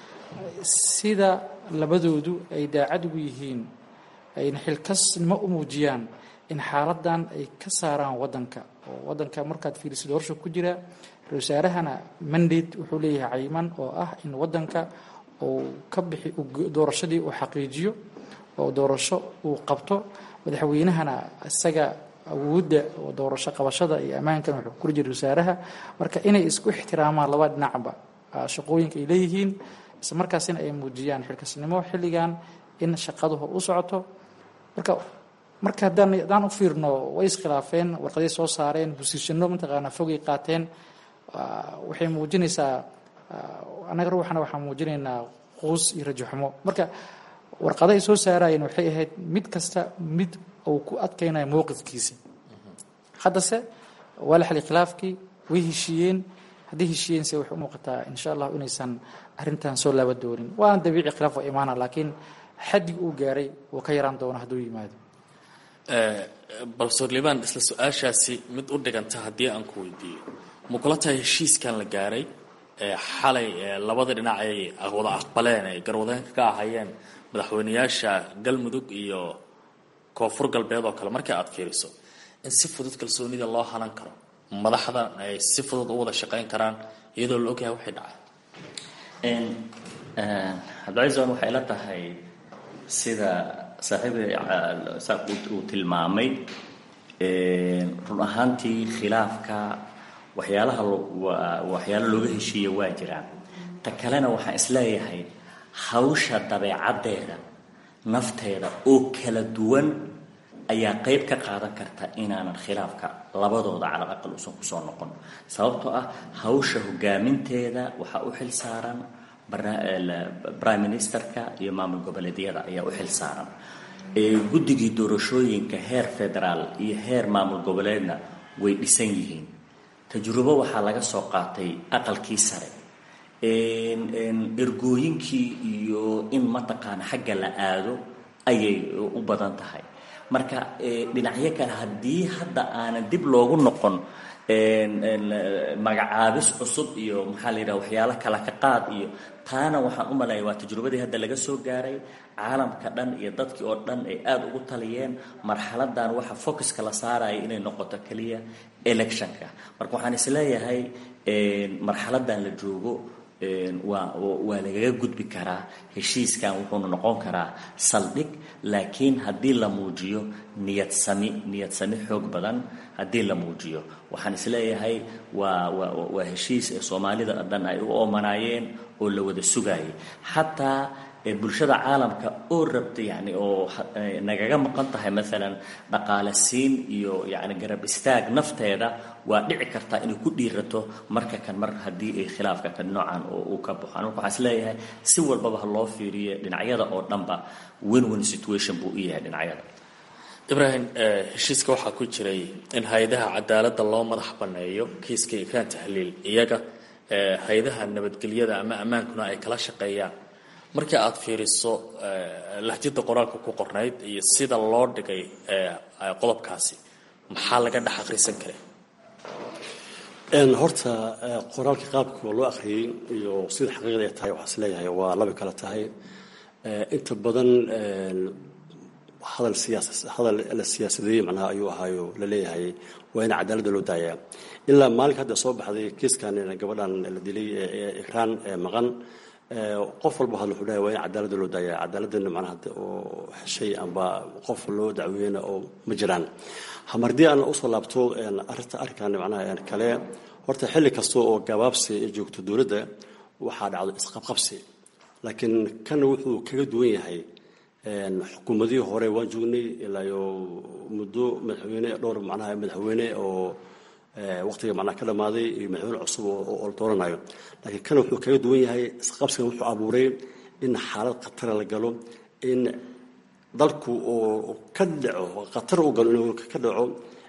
sida labadoodu ay daacad ugu yihiin ayna xilkasnimo u muujiyaan in xaaladan ay ka saaraan wadanka oo wadanka markaad fiiriso doorasho ku jira ra-isul wasaarahana mandate wuxuu leeyahay cayiman oo ah in wadanka uu ka bixi doorashadii uu xaqiijiyo oo doorasho uu qabto madaxweynahana isaga awoodda oo doorasho qabashada iyo ammaankan wuxuu kula jira wasaaraha marka inay isku ixtiraamaan laba dhinacba shaqooyinka ay leeyihiin isla markaasina ay muujiyaan xilkasnimo xilligan in shaqaduhu u socoto marka marka haddaan haddaan u fiirno way iskhilaafeen warqaday soo saareen bosiishano mataqaanaa fogay qaateen waxay muujinaysaa annaga ruuxana waxaan muujinaynaa quus iyo rajaxumo marka warqada ay soo saarayeen waxay ahayd mid kasta mid uu ku adkaynayo mowqifkiisa haddase waa la xali khilaafkii way heshiiyeen haddii heshiiyeense waxay u muuqataa insha allah inaysan arrintan soo laaba doonin waana dabiici khilaaf waa imaana laakiin xaddig uu gaaray wuu ka yaraan doona hadduu yimaado balsor liban isla su-aashaasi mid u dhiganta haddii aan ku weydiiyo ma kula tahay heshiiskan la gaaray xalay labada dhinac ay wada aqbaleen ay garwadeenka ka ahayeen madaxweyneyaasha galmudug iyo koonfur galbeed oo kale markii aad fiiriso in si fudud kalsoonida loo hanan karo madaxda ay si fudud u wada shaqayn karaan iyadoo la ogyahay waxay dhacay cabdicaisan waxay la tahay sida saaxiibay uu tilmaamay run ahaantii khilaafka waxyaalaha waxyaalo looga heshiiya waa jiraan ta kalena waxaan isleeyahay hawsha dabeecaddeeda nafteeda oo kala duwan ayaa qayb ka qaadan karta inaanan khilaafka labadooda calal aqal uusan kusoo noqon sababtoo ah hawsha hogaaminteeda waxaa u xil saaran prime ministerka iyo maamul goboleedyada ayaa u xil saaran guddigii doorashooyinka heer federaal iyo heer maamul goboleedna way dhisan yihiin tajrubo waxaa laga soo qaatay aqalkii sare ergooyinkii iyo in mataqaana xagga la aado ayay u badan tahay marka dhinacyo kale haddii hadda aanan dib loogu noqon magacaabis cusub iyo maxaa la yidhaha waxyaalo kala ka qaad iyo taana waxaan u maleeya waa tajrubadii hadda laga soo gaaray caalamka dhan iyo dadkii oo dhan ay aada ugu taliyeen marxaladan waxa focuska la saaraya inay noqoto keliya electionka marka waxaan isleeyahay marxaladan la joogo waa waa lagaga gudbi karaa heshiiskan wuxuuna noqon karaa saldhig laakiin haddii la muujiyo niyad sami niyad sami xoog badan haddii la muujiyo waxaan isleeyahay waa waa waa heshiis ee soomaalida dhan ay u oomanaayeen oo la wada sugaayay xataa bulshada caalamka oo rabta yani oo nagaga maqan tahay maalan dhaqaale siin iyo yani garab istaag nafteeda waa dhici kartaa inay ku dhiirato marka kan mar haddii ay khilaafka kan noocan oo uu ka baxo marka waxaan isleeyahay si walbaba ha loo fiiriyo dhinacyada oo dhanba win win situation buu u yahay dhinacyada ibraahim heshiiska waxaa ku jiray in hay-adaha cadaaladda loo madax banneeyo kiiska ikraan tahliil iyaga hay-adaha nabadgelyada ama ammaankuna ay kala shaqeeyaan markii aad fiiriso lahjada qoraalka ku qornayd iyo sida loo dhigay qodobkaasi maxaa laga dhex akhrisan karay horta qoraalka qaabka loo akhriyey iyo sida xaqiiqda ay tahay waxaa is leeyahay waa laba kale tahay inta badan hadal siyaas hadal la siyaasadeeyey macnaha ayuu ahaayo la leeyahay waa in cadaaladda loo daayaa ilaa maalinka hadda soo baxday kiiskan gabadhan la dilay ikraan maqan qof walba hadla wuxuu leeyahay waa in cadaaladda loo daayaa cadaaladana macnaha oo heshay amba qof loo dacweeyena oo ma jiraan hamardii aan usoo laabto arrinta arrinkan macnaha kale horta xilli kasta oo gabaabsi ay joogto dowladda waxaa dhacdo isqabqabsi laakiin kan wuxuu kaga duwan yahay xukuumadihii hore waan joognay ilaayo muddo madaxweyne dhowr macnaha madaxweyne oo waqtiga macnaha ka dhammaaday iyo madaxweyne cusub oo la dooranayo laakiin kan wuxuu kaga duwan yahay isqabsigan wuxuu abuuray in xaalad khatara la galo in dalku oo ka dhaco khatar u galo inuu ka dhaco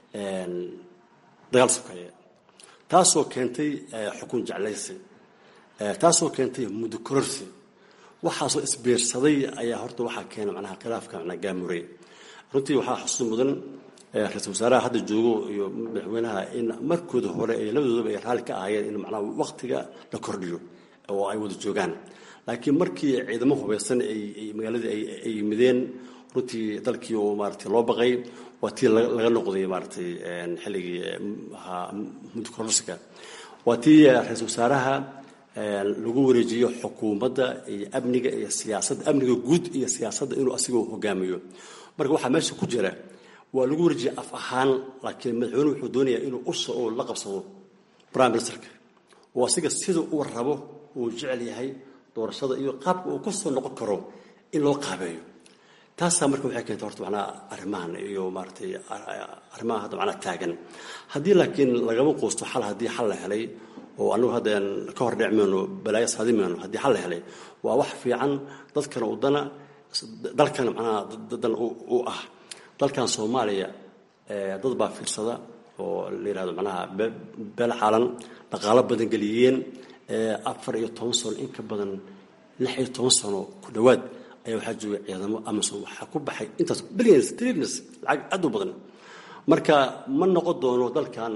dagaal sokeeye taasoo keentay xukun jeclaysi taasoo keentay muddo kororsi waxaasoo isbiirsaday ayaa horta waxaa keena macnaha khilaafka macnaha gaamurey runtii waxaa xusuus mudan ra-iisul wasaaraha hadda joogo iyo madaxweynaha in markooda hore ay labadoodaba ay raalli ka ahaayeen in macnaha waqtiga la kordhiyo oo ay wada joogaan laakiin markii ciidamo hubeysan ay magaaladii ay yimideen runtii dalkii oo maaragtay loo baqay waa tii laga noqday maaragtay xilligii muddo kororsiga waa tii ra-iisul wasaaraha lagu wareejiyo xukuumadda iyo amniga iyo siyaasadda amniga guud iyo siyaasadda inuu asigoo hogaamiyo marka waxaa meesha ku jira waa lagu wareejiya af ahaan laakiin madaxweyne wuxuu doonayaa inuu usha oo la qabsado prime ministerka oo asiga sida uu rabo uu jecel yahay doorashada iyo qaabka uu kasoo noqon karo in loo qaabeeyo taasaa marka waxay keentay horta macnaha arrimahan iyo maaragtay arrimaha hadda macnaha taagan haddii laakiin lagama quusto xal haddii xal la helay oo anagu haddaan ka hor dhic mayno balaayo saadi mayno haddii xal la helay waa wax fiican dadkana udana dalkan macnaha dadan u ah dalkan soomaaliya dad baa fiirsada oo la yidhahdo macnaha beel xaalan dhaqaalo badan geliyeen afar iyo toban sano in ka badan lix iyo toban sano ku dhowaad ayaa waxaa joogay ciidamo amazon waxaa ku baxay intaas billions trillions lacag aad u badan marka ma noqon doono dalkan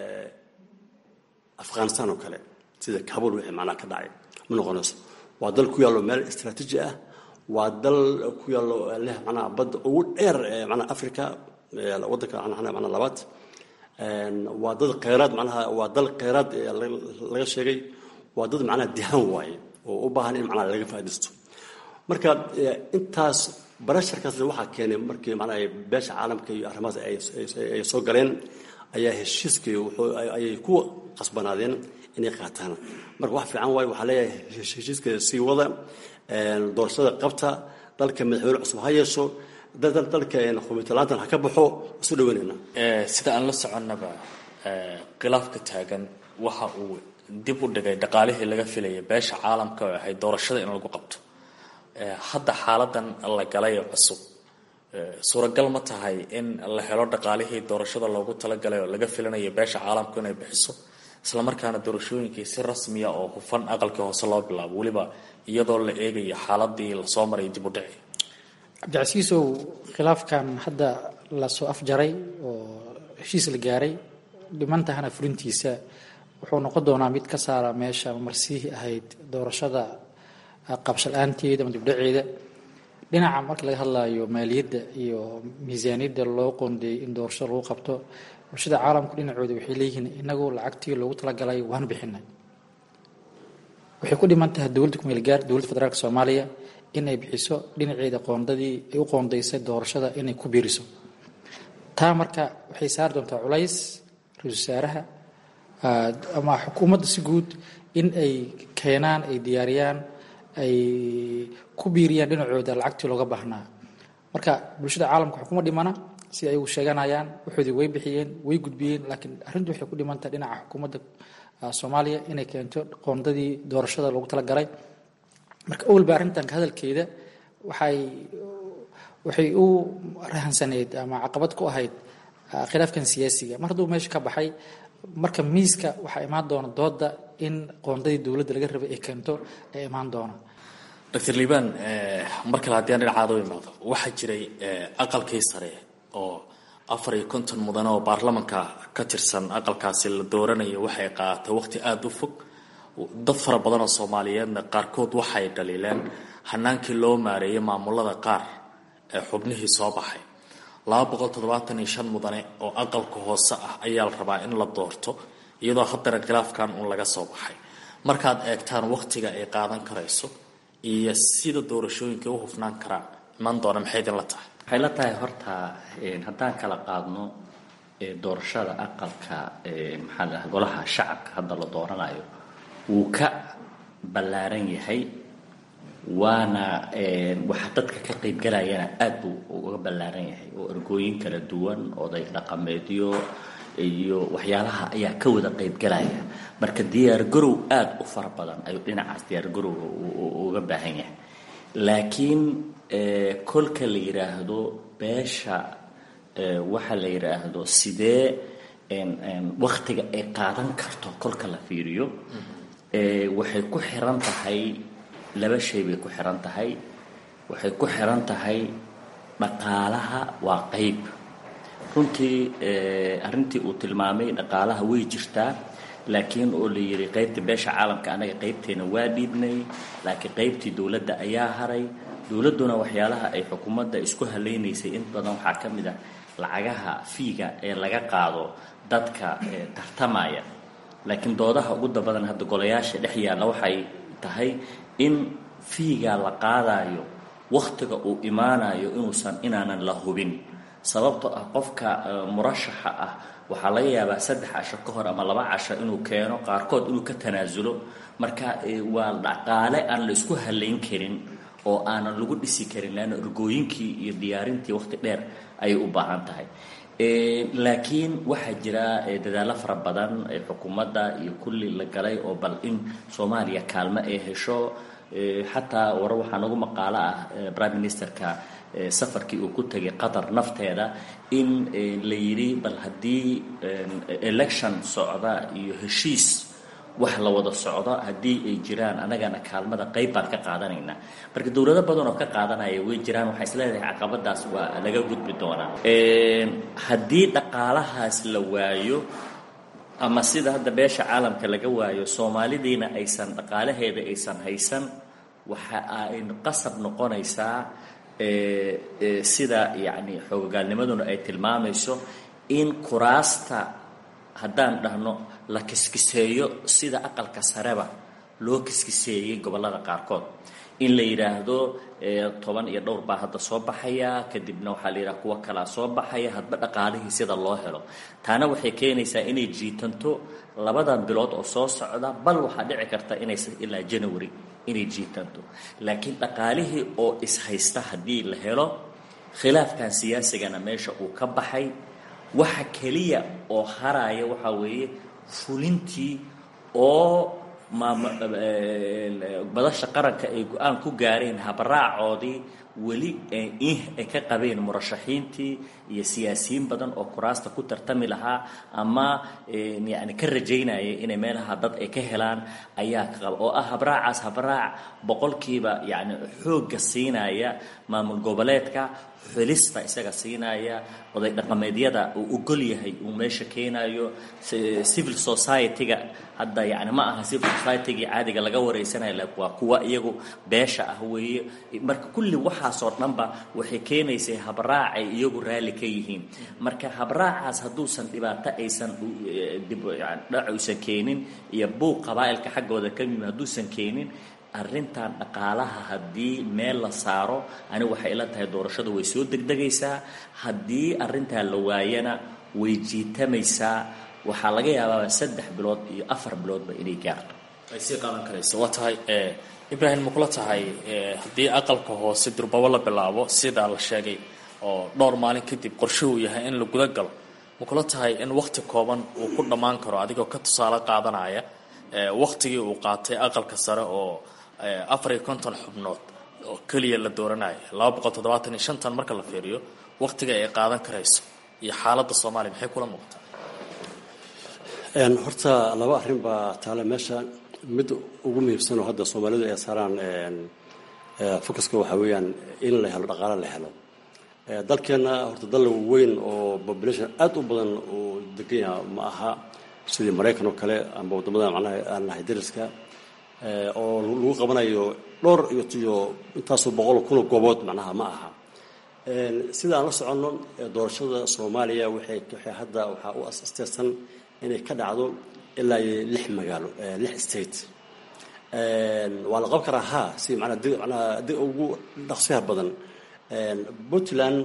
afghanistan oo kale sida kabul wixii macnaha ka dhacay ma noqonayso waa dal ku yaallo meel istraatiiji ah waa dal ku yaallo leh macnaha badda ugu dheer macnaha africa waddanka macnaha labaad waa dad kheyraad macnaha waa dal kheyraad laga sheegay waa dad macnaha dihaan waaye oo u baahan in macnaha laga faa'iidaysto marka intaas barasharkaasna waxaa keenay markii macnaha beesha caalamka iyo arrimahaas ay soo galeen ayaa heshiiskii ayay ku qasbanaadeen inay qaataan marka wax fiican waaye waxaa leeyahay heshiiska sii wada doorashada qabta dalka madaxweyne cusub ha yeesho dalka xubiintalaantan ha ka baxo isu dhaweynayna sida aan la soconnaba khilaafka taagan waxa uu dib u dhigay dhaqaalihii laga filaya beesha caalamka oo ahayd doorashada in lagu qabto hadda xaaladan la galay cusub suuragal ma tahay in la helo dhaqaalihii doorashada loogu talagalay oo laga filanayo beesha caalamku inay bixiso islamarkaana doorashooyinkii si rasmiya oo hufan aqalkii hoose loo bilaabo weliba iyadoo la eegayo xaaladii lasoo maray dib u dhici cabdicasiisow khilaafkan hadda lasoo afjaray oo heshiis la gaaray dhimantahana fulintiisa wuxuu noqon doonaa mid ka saara meesha marsiihii ahayd doorashada qabshala-aanteeda ama dibdhaceeda dhinaca marka laga hadlayo maaliyadda iyo miisaaniyadda loo qoondeeyey in doorashada lagu qabto bulshada caalamku dhinacooda waxay leeyihiin inagu lacagtii loogu talagalay waan bixinay waxay ku dhiman tahay dowladda kumeelgaar dowladda federaalk soomaaliya inay bixiso dhinaceeda qoondadii ay u qoondaysay doorashada inay ku biiriso taa marka waxay saari doontaa culays ra-isul wasaaraha ama xukuumadda si guud in ay keenaan ay diyaariyaan ay ku biiriyaan dhinacooda lacagtii looga baahnaa marka bulshada caalamka xukuma dhimana sida ayagu sheeganayaan waxoodii way bixiyeen way gudbiyeen laakiin arrintu waxay ku dhimantaha dhinaca xukuumadda soomaaliya inay keento qoondadii doorashada loogu talagalay marka owalba arrintan hadalkeeda waxay waxay u rahansaneyd ama caqabad ku ahayd khilaafkan siyaasiga mar hadduu meesha ka baxay marka miiska waxaa imaan doona dooda in qoondadii dowladda laga rabay ay keento ay imaan doona doctor liibaan mar kale haddii aan dhinacaada u imaado waxaa jiray aqalkii sare oo afar iyo konton mudane oo baarlamanka ka tirsan aqalkaasi la dooranayo waxay qaadatay waqti aada u fog dad fara badan oo soomaaliyeedna qaarkood waxay dhaliileen hanaankii loo maareeyay maamulada qaar ee xubnihii soo baxay laba boqol toddobaatan iyo shan mudane oo aqalka hoose ah ayaa la rabaa in la doorto iyadoo haddana khilaafkan uun laga soo baxay markaad eegtaan waqtiga ay qaadan karayso iyo sida doorashooyinka u hufnaan karaan iman doona maxay idin la tahay waxay la tahay horta haddaan kala qaadno doorashada aqalka maxaa la golaha shacabka hadda la dooranayo wuu ka ballaaran yahay waana waxa dadka ka qaybgalayana aad buu uga ballaaran yahay oo ergooyin kala duwan oday dhaqameedyo iyo waxyaalaha ayaa ka wada qaybgalaya marka diyaargarow aada u fara badan ayuu dhinacaas diyaargarowga uga baahan yahay laakiin kolka la yidhaahdo beesha waxa la yidhaahdo sidee waktiga ay qaadan karto kolka la fiiriyo waxay ku xiran tahay laba shay bay ku xiran tahay waxay ku xiran tahay dhaqaalaha waa qeyb runtii arrintii uu tilmaamay dhaqaalaha way jirtaa laakiin oo la yidhi qeybta beesha caalamka anaga qeybteena waa dhiibnay laakiin qeybtii dowladda ayaa haray dowladduna waxyaalaha ay xukuumadda isku haleynaysay in badan waxaa ka mid ah lacagaha fiiga ee laga qaado dadka tartamaya laakiin doodaha ugu dabadan hadda golayaasha dhex yaalla waxay tahay in fiiga la qaadayo wakhtiga uu imaanayo inuusan inaanan la hubin sababto ah qofka murashaxa ah waxaa laga yaabaa saddex casho ka hor ama laba casho inuu keeno qaarkood inuu ka tanaasulo marka waa dhaqaale aan la isku halayn karin oo aanan lagu dhisi karin leanna ergooyinkii iyo diyaarintii wakhti dheer ayay u baahan tahay laakiin waxaa jira dadaallo fara badan ee xukuumadda iyo kulli la galay oo bal in soomaaliya kaalmo ay hesho xataa war waxaa nagu maqaalo ah prime ministerka safarkii uu ku tegay qatar nafteeda in la yidhi bal haddii election socda iyo heshiis wax la wada socdo haddii ay jiraan anagana kaalmada qayb baan ka qaadanaynaa marka dowlado badan oo ka qaadanaya way jiraan waxaa isleedahay caqabadaas waa laga gudbi doonaa haddii dhaqaalahaas la waayo ama sida hadda beesha caalamka laga waayo soomaalidiina aysan dhaqaalaheeda aysan haysan waxa ay qasab noqonaysaa sida yacni xoogagaalnimaduna ay tilmaamayso in kuraasta haddaan dhahno la kiskiseeyo sida aqalka sareba loo kiskiseeyey gobollada qaarkood in la yidhaahdo toban iyo dhowr baa hadda soo baxaya kadibna waxaa la yidhaha kuwo kalaa soo baxaya hadba dhaqaalihii sida loo helo taana waxay keenaysaa inay jiitanto labadan bilood oo soo socda bal waxaa dhici karta inaysa ilaa january inay jiitanto laakiin dhaqaalihii oo ishaysta haddii la helo khilaafkan siyaasigana meesha uu ka baxay waxa keliya oo haraya waxaa weeye fulintii oo madasha qaranka ay go-aan ku gaareen habaraacoodii weli ay ka qabeen murashaxiintii iyo siyaasiyiin badan oo kuraasta ku tartami lahaa ama yani ka rajaynaya inay meelaha dad ay ka helaan ayaa ka qaba oo ah habraacaas habraac boqolkiiba yani xoogga siinaya maamul goboleedka xulista isaga siinaya oday dhaqameedyada uu ogol yahay uu meesha keenayo civil society-ga hadda yani ma aha civil society-gii caadiga laga wareysanayo waa kuwa iyagu beesha ah weeye marka kulli waxaasoo dhanba waxay keenaysay habraac ay iyagu raalli ka yihiin marka habraacaas hadduusan dhibaato aysan dhac uysan keenin iyo buuq qabaa'ilka xaggooda ka yimi hadduusan keenin arrintan dhaqaalaha haddii meel la saaro anigu waxay ila tahay doorashada way soo degdegaysaa haddii arrintaa la waayana way jiitamaysaa waxaa laga yaabaa saddex bilood iyo afar biloodba inay gaarto ay sii qaadan karayso waa tahay ibraahim ma kula tahay haddii aqalka hoose durbabo la bilaabo sidaa la sheegay oo dhowr maalin kadib qorshe uu yahay in la guda galo ma kula tahay in wakti kooban uu ku dhammaan karo adigoo ka tusaale qaadanaya waktigii uu qaatay aqalka sare oo afar iyo konton xubnood oo keliya la dooranayo laba boqol toddobaatan iyo shantan marka la fiiriyo waktiga ay qaadan karayso iyo xaaladda soomaaliya maxay kula muuqataa horta laba arrin baa taale meesha mid ugu muhiimsan oo hadda soomaalidu ay saaraan focuska waxaa weeyaan in la helo dhaqaale la helo dalkeenna horta dal weyn oo population aad u badan uu degan yaha ma aha sidii maraykan oo kale amba waddamada macnaha aan nahay dariska oo lagu qabanayo dhowr iyo iyo intaasoo boqol kun oo goobood macnaha ma aha sida aan la soconno doorashada soomaaliya waxay waxay hadda waxaa u asteersan inay ka dhacdo ilaa iyo lix magaalo lix state waa la qaban karaa ha si manaa di manaa di ugu dhaqsiyaha badan puntland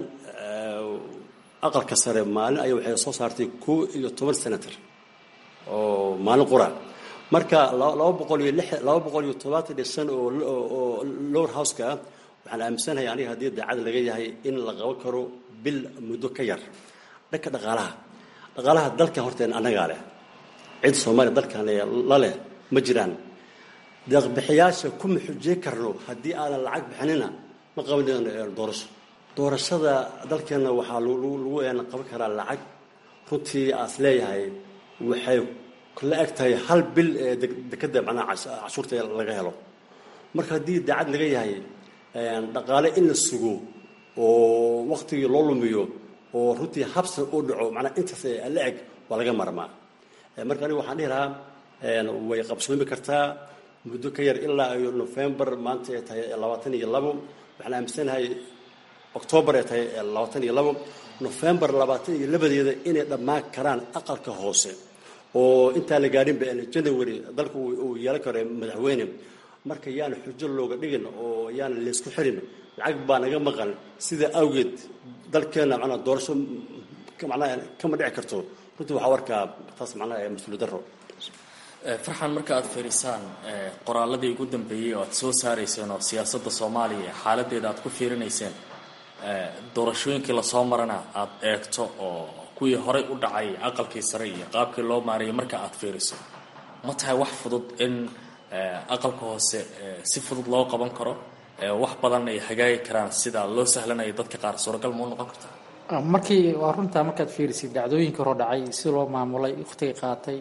aqalka sare maalin aya waxay soo saartay koo iyo toban senator oo maalin qura marka laba boqol iyo lix laba boqol iyo todobaatan iyo shan oo oo lower houseka ah waxaan aaminsanahay aniga haddii daacad laga yahay in la qaban karo bil muddo ka yar dhanka dhaqaalaha dhaqaalaha dalkan horteen annagaa leh cid soomaaliya dalkan la leh ma jiraan deeqbixiyaasha kuma xujey karno haddii aanan lacag bixinina ma qaban doorasho doorashada dalkeenna waxaa lagu qaban karaa lacag runtii aas leeyahay waxay la eg tahay hal bil ee dekeda macnaha cashuurta laga helo marka haddii daacad laga yahay dhaqaale in la sugo oo waktigii loo lumiyo oo runtii habsan uu dhaco macnaa intaas la eg waa laga marmaa marka aniga waxaan dhihi lahaa way qabsoomi kartaa muddo ka yar ilaa iyo november maanta ay tahay labaatan iyo labo waxaan aaminsanahay octoobar ay tahay labaatan iyo labo november labaatan iyo labadeeda inay dhammaan karaan aqalka hoose oo intaan la gaadhinba january dalka uu yeelan karo madaxweyne marka yaana xujo looga dhigin oo yaana laysku xirin lacag baa naga maqan sida awgeed dalkeena manaa doorasho manaa kama dhici karto runtii waxaa arkaa taas macnaha mas-uuliyad daro farxan marka aad fiirisaan qoraaladii ugu dambeeyey oo aad soo saarayseen oo siyaasadda soomaaliya xaaladeeda aad ku fiirinayseen doorashooyinkii lasoo marana aad eegto oo kuwii horey u dhacay aqalkii sare iyo qaabkii loo maarayay marka aad fiiriso ma tahay wax fudud in aqalka hoose si fudud loo qaban karo wax badan ay hagaagi karaan sida loo sahlanayo dadka qaar suuragal mau noqon karta markii waa runtaa markaad fiirisid dhacdooyinkii hore dhacay si loo maamulay wakhtiga qaatay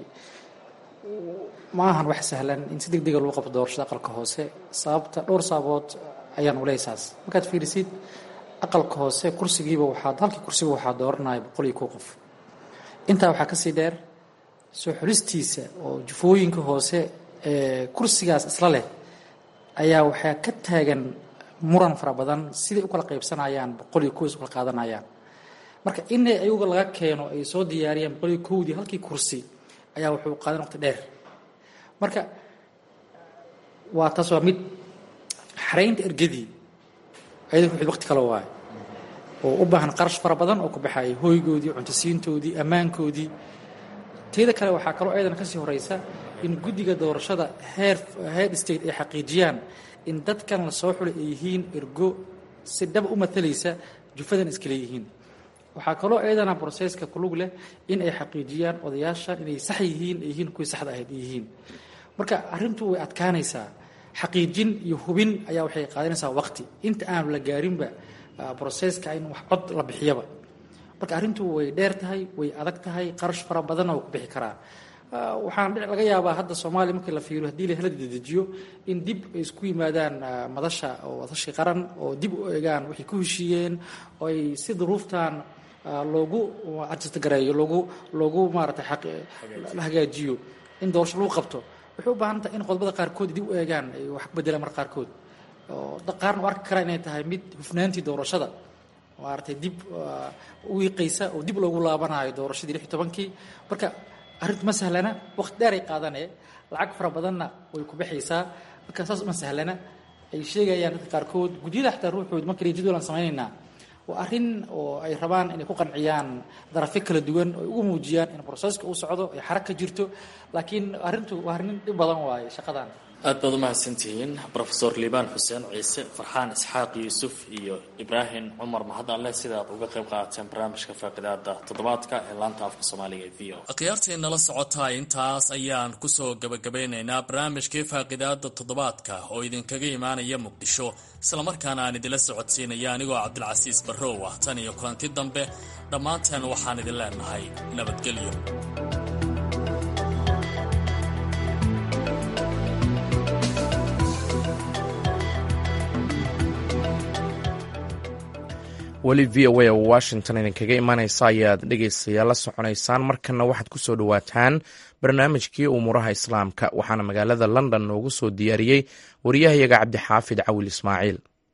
ma ahan wax sahlan in si deg dega lagu qabto doorashada aqalka hoose sababta dhowr sababood ayaan uleysaas markaad fiirisid aqalka hoose kursigiiba waxaad halkii kursiga waxaa dooranaya boqol iyo kow qof intaa waxaa kasii dheer soo xulistiisa oo jufooyinka hoose ee kursigaas isla leh ayaa waxaa ka taagan muran fara badan siday u kala qaybsanayaan boqol iyo kows u kala qaadanayaan marka inay ayaga laga keeno ay soo diyaariyaan boqol iyo kowdii halkii kursi ayaa wuxuu qaadan waqti dheer marka waa taas waa mid xaraynta ergadii ayada wuxuu waqti kale waayo oo u baahan qarash fara badan oo ku baxaya hoygoodii cuntasiintoodii ammaankoodii teeda kale waxaa kaloo ayadana kasii horeysa in guddiga doorashada heer head state ay xaqiijiyaan in dadkan la soo xulay ay yihiin ergo si dhaba u matalaysa jufadan iska leeyihiin waxaa kaloo ayadana broseska kulug leh in ay xaqiijiyaan odayaashan inay sax yihiin ay yihiin kuwii saxda ahayd ay yihiin marka arrintu way adkaanaysaa xaqiijin iyo hubin ayaa waxay qaadanaysaa waqti inta aan la gaarinba broseska in wax cod la bixiyaba marka arrintu way dheer tahay way adag tahay qarash fara badanna waa ku bixi karaa waxaan laga yaabaa hadda soomaaliya markii la fiiriyo haddii la hela dedejiyo in dib ay isku yimaadaan madasha oo wadashi qaran oo dib u egaan waxay ku heshiiyeen oo ay si duruuftan loogu adjastgareeyo loogu loogu maarata la hagaajiyo in doorasho lagu qabto waxay u baahan tahay in qodobada qaarkood dib u eegaan ay wax ku bedelaan mar qaarkood oo qaarna u arki karaa inay tahay mid hufnaantii doorashada maaragtay dib u wiiqaysa oo dib loogu laabanayo doorashadii lix iyo tobankii marka arrintu ma sahlana waqti dheer ay qaadanee lacag fara badanna way ku baxaysaa marka saas uma sahlana ay sheegayaan dadka qaarkood gudyada xataa ruuxood markale jadwal aan samaynaynaa waa arrin oo ay rabaan inay ku qanciyaan darafyo kala duwan oo ay ugu muujiyaan in broseska uu socdo ay xarag ka jirto laakiin arrintu waa arrin dhib badan waaye shaqadan aad baad umahadsantihiin rofesor liibaan xuseen ciise farxaan isxaaq yuusuf iyo ibraahim cumar mahadale sidaad uga qayb qaadateen barnaamijka faaqidaada toddobaadka ee laanta afka soomaaliga ee v o akhyaartii nala socotaa intaas ayaan kusoo gabagabeynaynaa barnaamijkii faaqidaada toddobaadka oo idinkaga imaanaya muqdisho islamarkaana aan idinla socodsiinaya anigoo cabdilcasiis barrow ah tan iyo kulanti dambe dhammaanteen waxaan idin leenahay nabadgelyo weli v o a oo washington idinkaga imanaysa ayaad dhegaystayaal la soconaysaan markanna waxaad ku soo dhowaataan barnaamijkii umuuraha islaamka waxaana magaalada london noogu soo diyaariyey wariyahayaga cabdixaafid cawil ismaaciil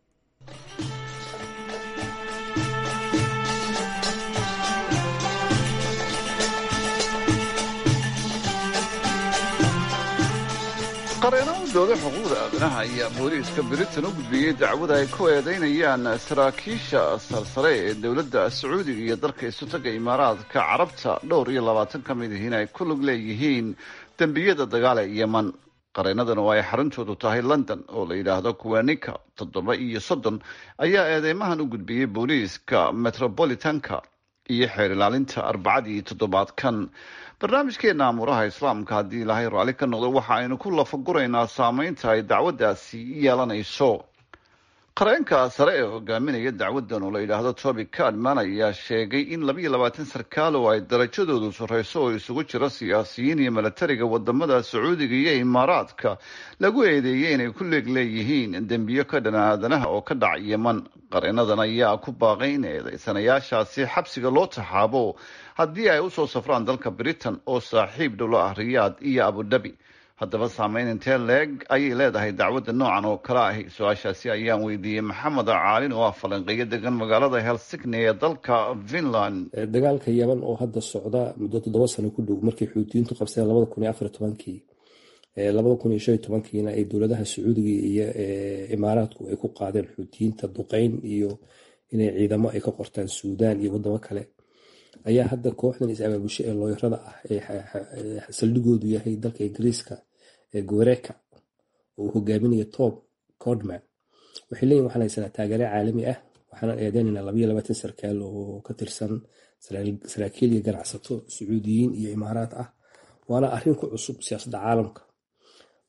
qareeno u dooda xuquuqda aadanaha ayaa booliiska britain u gudbiyey dacwada ay ku eedaynayaan saraakiisha sarsare ee dowladda sacuudiga iyo dalka isutaga imaaraadka carabta dhowr iyo labaatan ka mid ihiin ay ku lug leeyihiin dembiyada dagaal ee yeman qareenadan oo ay xaruntoodu tahay london oo la yidhaahdo kuwanika toddoba iyo soddon ayaa eedeymahan u gudbiyey booliiska metropolitanka iyo xeer ilaalinta arbacadii toddobaadkan barnaamijkeena amuuraha islaamka haddii ilaahay raalli ka noqdo waxa aynu ku lafaguraynaa saameynta ay dacwaddaasi yeelanayso qareenka sare ee hogaaminaya dacwadan oo la yidhaahdo toby cadman ayaa sheegay in labiiyo labaatan sarkaal oo ay darajadoodu sarreyso oo isugu jiro siyaasiyiin iyo milatariga wadamada sacuudiga iyo imaaraadka lagu eedeeyey inay ku leeg leeyihiin dembiyo ka dhan aadanaha oo ka dhac yeman qareenadan ayaa ku baaqay in eedeysanayaashaasi xabsiga loo taxaabo haddii ay usoo safraan dalka britain oo saaxiib dhowlo ah riyaad iyo abudabi haddaba saameyn intee leeg ayay leedahay dacwadda noocan oo kale ahi su-aashaasi ayaan weydiiyey maxamed caalin oo ah falanqeeyo degan magaalada helsigni ee dalka finland dagaalka yeman oo hadda socda muddo toddoba sano ku dhow markii xuutiyiintu qabsadeen labada kun iyo afar tobankii labada kun iyo shan iyo tobankiina ay dowladaha sacuudiga iyo imaaraadku ay ku qaadeen xuutiyiinta duqeyn iyo inay ciidamo ay ka qortaan suudaan iyo wadamo kale ayaa hadda kooxdan is-abaabusho ee looyarada ah ee saldhigoodu yahay dalka ingiriiska ee gowereka oo uu hogaaminayo tom cordman waxay leeyihin waxaan haysanaa taageere caalami ah waxaanan eedeynaynaa labayo labaatan sarkaal oo ka tirsan saraakiil iyo ganacsato sacuudiyiin iyo imaaraad ah waana arrin ku cusub siyaasadda caalamka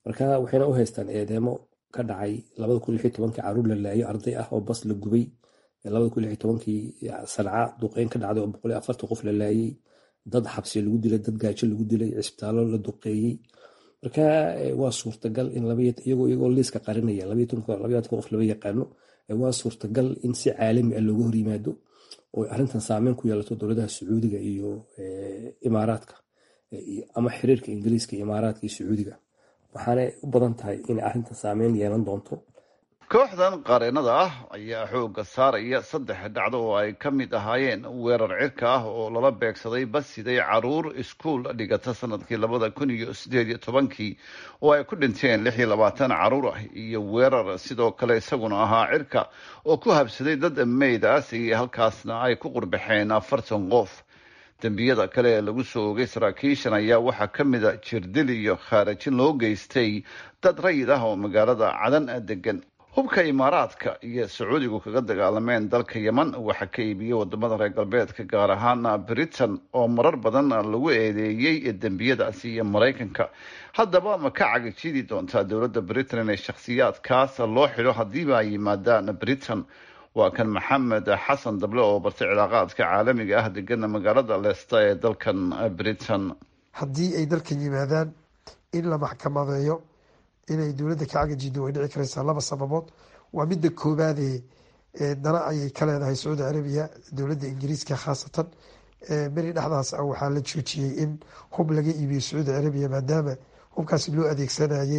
marka waxayna u haystaan eedeemo ka dhacay labada kun lixi tobankii caruur la laayo arday ah oo bas la gubay labada kun lixi tobankii sanca duqeyn ka dhacday oo boqol iyo afartan qof la laayay dad xabsi lagu dilay dad gaajo lagu dilay cisbitaallo la duqeeyey marka waa suurtagal in iyagoo iyagoo liiska qarinaya qof laba yaqaano waa suurtagal in si caalami ah looga hor yimaado oo arrintan saameyn ku yeelato dowladaha sacuudiga iyo imaaraadka ama xiriirka ingiriiska imaaraadka iyo sacuudiga waxaanay u badan tahay inay arrintan saameyn yeelan doonto kooxdan qareenada ah ayaa xoogga saaraya saddex dhacdo oo ay ka mid ahaayeen weerar cirka ah oo lala beegsaday basiday caruur iskuul dhigata sanadkii labada kun iyo sideed iyo tobankii oo ay ku dhinteen lix iyo labaatan caruur ah iyo weerar sidoo kale isaguna ahaa cirka oo ku habsaday dad meydaas iyo halkaasna ay ku qurbaxeen afartan qof dembiyada kale ee lagu soo ogay saraakiishan ayaa waxaa ka mid a jirdil iyo khaarajin loo geystay dad rayid ah oo magaalada cadan degan hubka imaaraadka iyo sacuudigu kaga dagaalameen dalka yeman waxaa ka iibiyey wadamada reer galbeedka gaar ahaan britain oo marar badan lagu eedeeyey dembiyadaasi iyo maraykanka haddaba ma ka cagajidi doontaa dowladda britain inay shakhsiyaadkaas loo xidho haddiiba ay yimaadaan britain waa kan maxamed xasan dable oo bartay cilaaqaadka caalamiga ah degana magaalada leesta ee dalkan britain haddii ay dalkan yimaadaan in la maxkamadeeyo inay dowladda ka cagajido way dhici karaysaa laba sababood waa midda koobaadee dana ayay ka leedahay sacuudi carabiya dowladda ingiriiska khaasatan beri dhexdaas ah waxaa la joojiyey in hub laga iibiyo sacuudi carabiya maadaama hubkaasi loo adeegsanayay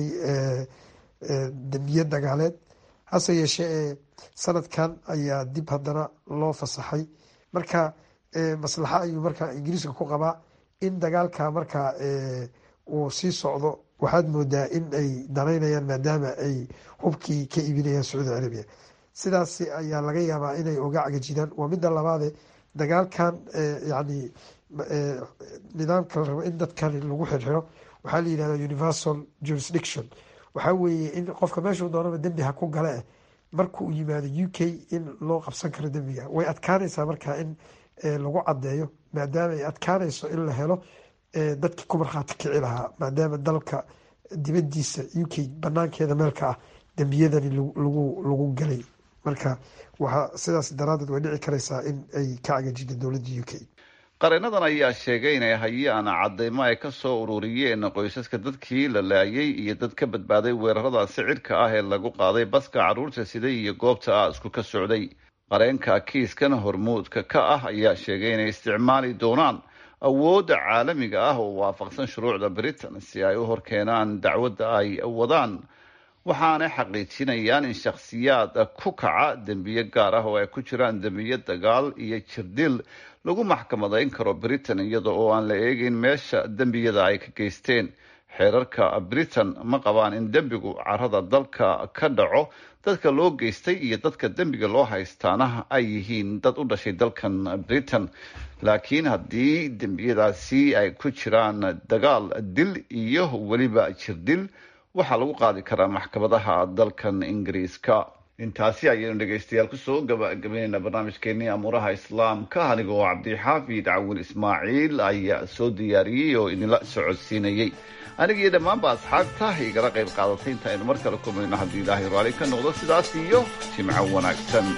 dembiye dagaaleed hase yeeshee sanadkan ayaa dib haddana loo fasaxay marka maslaxa ayuu marka ingiriiska ku qabaa in dagaalka marka uu sii socdo waxaad moodaa in ay danaynayaan maadaama ay hubkii ka iibinayaan sacuudi carabiya sidaas ayaa laga yaabaa inay oga cagajidaan waa midda labaade dagaalkan yani nidaamka la rabo in dadkan lagu xirxiro waxaa la yihahda universal jurisdiction waxaa weeye in qofka meeshuu doonaba dembi ha ku gale eh marka uu yimaado u k in loo qabsan karo dembiga way adkaanaysaa markaa in lagu cadeeyo maadaama ay adkaanayso in la helo dadkii ku markhaati kici lahaa maadaama dalka dibadiisa u k banaankeeda meelka ah dembiyadani lagu galay marka waxaa sidaas daraadeed way dhici karaysaa in ay ka cagajida dowladda u k qareenadan ayaa sheegay inay hayaan cadeymo ay ka soo ururiyeen qoysaska dadkii la laayay iyo dad ka badbaaday weeraradaasi cirka ah ee lagu qaaday baska caruurta siday iyo goobta aasku ka socday qareenka kiiskan hormuudka ka ah ayaa sheegay inay isticmaali doonaan awoodda caalamiga ah oo waafaqsan shuruucda britain si ay u horkeenaan dacwadda ay wadaan waxaanay xaqiijinayaan in shakhsiyaad ku kaca dembiye gaar ah oo ay ku jiraan dembiye dagaal iyo jirdil lagu maxkamadayn karo britain iyada oo aan la eegeyn meesha dembiyada ay ka geysteen xeerarka britain ma qabaan in dembigu carada dalka ka dhaco dadka loo geystay iyo dadka dembiga loo haystaana ay yihiin dad u dhashay dalkan britain laakiin haddii dembiyadaasi ay ku jiraan dagaal dil iyo weliba jirdil waxaa lagu qaadi karaa maxkamadaha dalkan ingiriiska intaasi ayaynu dhegaystayaal kusoo gabagabaynaynaa barnaamijkeenii amuuraha islaamka anigoo cabdixaafid cawil ismaaciil ayaa soo diyaariyey oo idinla socodsiinayey anigiiyo dhammaanba asxaabta igala qayb qaadatay inta aynu mar kale kulmayno haddii ilaahay raali ka noqdo sidaas iyo jimco wanaagsan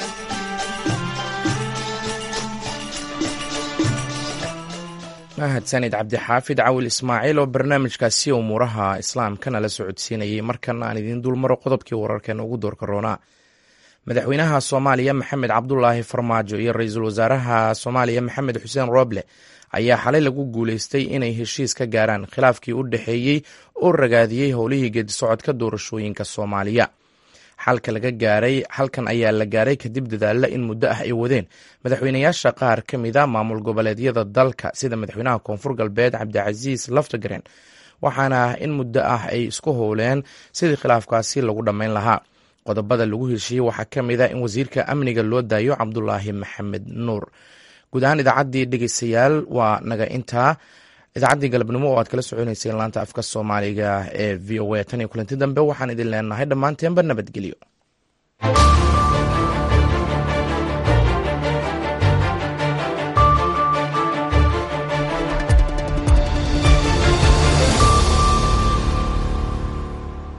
mahadsanid cabdixaafid cawil ismaaciil oo barnaamijkaasi umuuraha islaamkana la socodsiinayay markan aan idiin dulmaro qodobkii wararkeena ugu doorka roonaa madaxweynaha soomaaliya maxamed cabdulaahi farmaajo iyo ra-iisul wasaaraha soomaaliya maxamed xuseen rooble ayaa xalay lagu guuleystay inay heshiis ka gaaraan khilaafkii u dhexeeyey oo ragaadiyey howlihii geedisocodka doorashooyinka soomaaliya xalka laga gaaray xalkan ayaa la gaaray kadib dadaalla in muddo ah ay wadeen madaxweynayaasha qaar ka mid a maamul goboleedyada dalka sida madaxweynaha koonfur galbeed cabdicasiis laftagaren waxaana in muddo ah ay isku howleen sidii khilaafkaasi lagu dhammayn lahaa qodobada lagu heshiiyey waxaa ka mid a in wasiirka amniga loo daayo cabdulaahi maxamed nuur guud ahaan idaacaddii dhegeystayaal waa naga intaa idaacaddii galabnimo oo aad kala soconeyseen laanta afka soomaaliga ee v o a tan iyo kulanti dambe waxaan idin leenahay dhammaanteenba nabadgelyo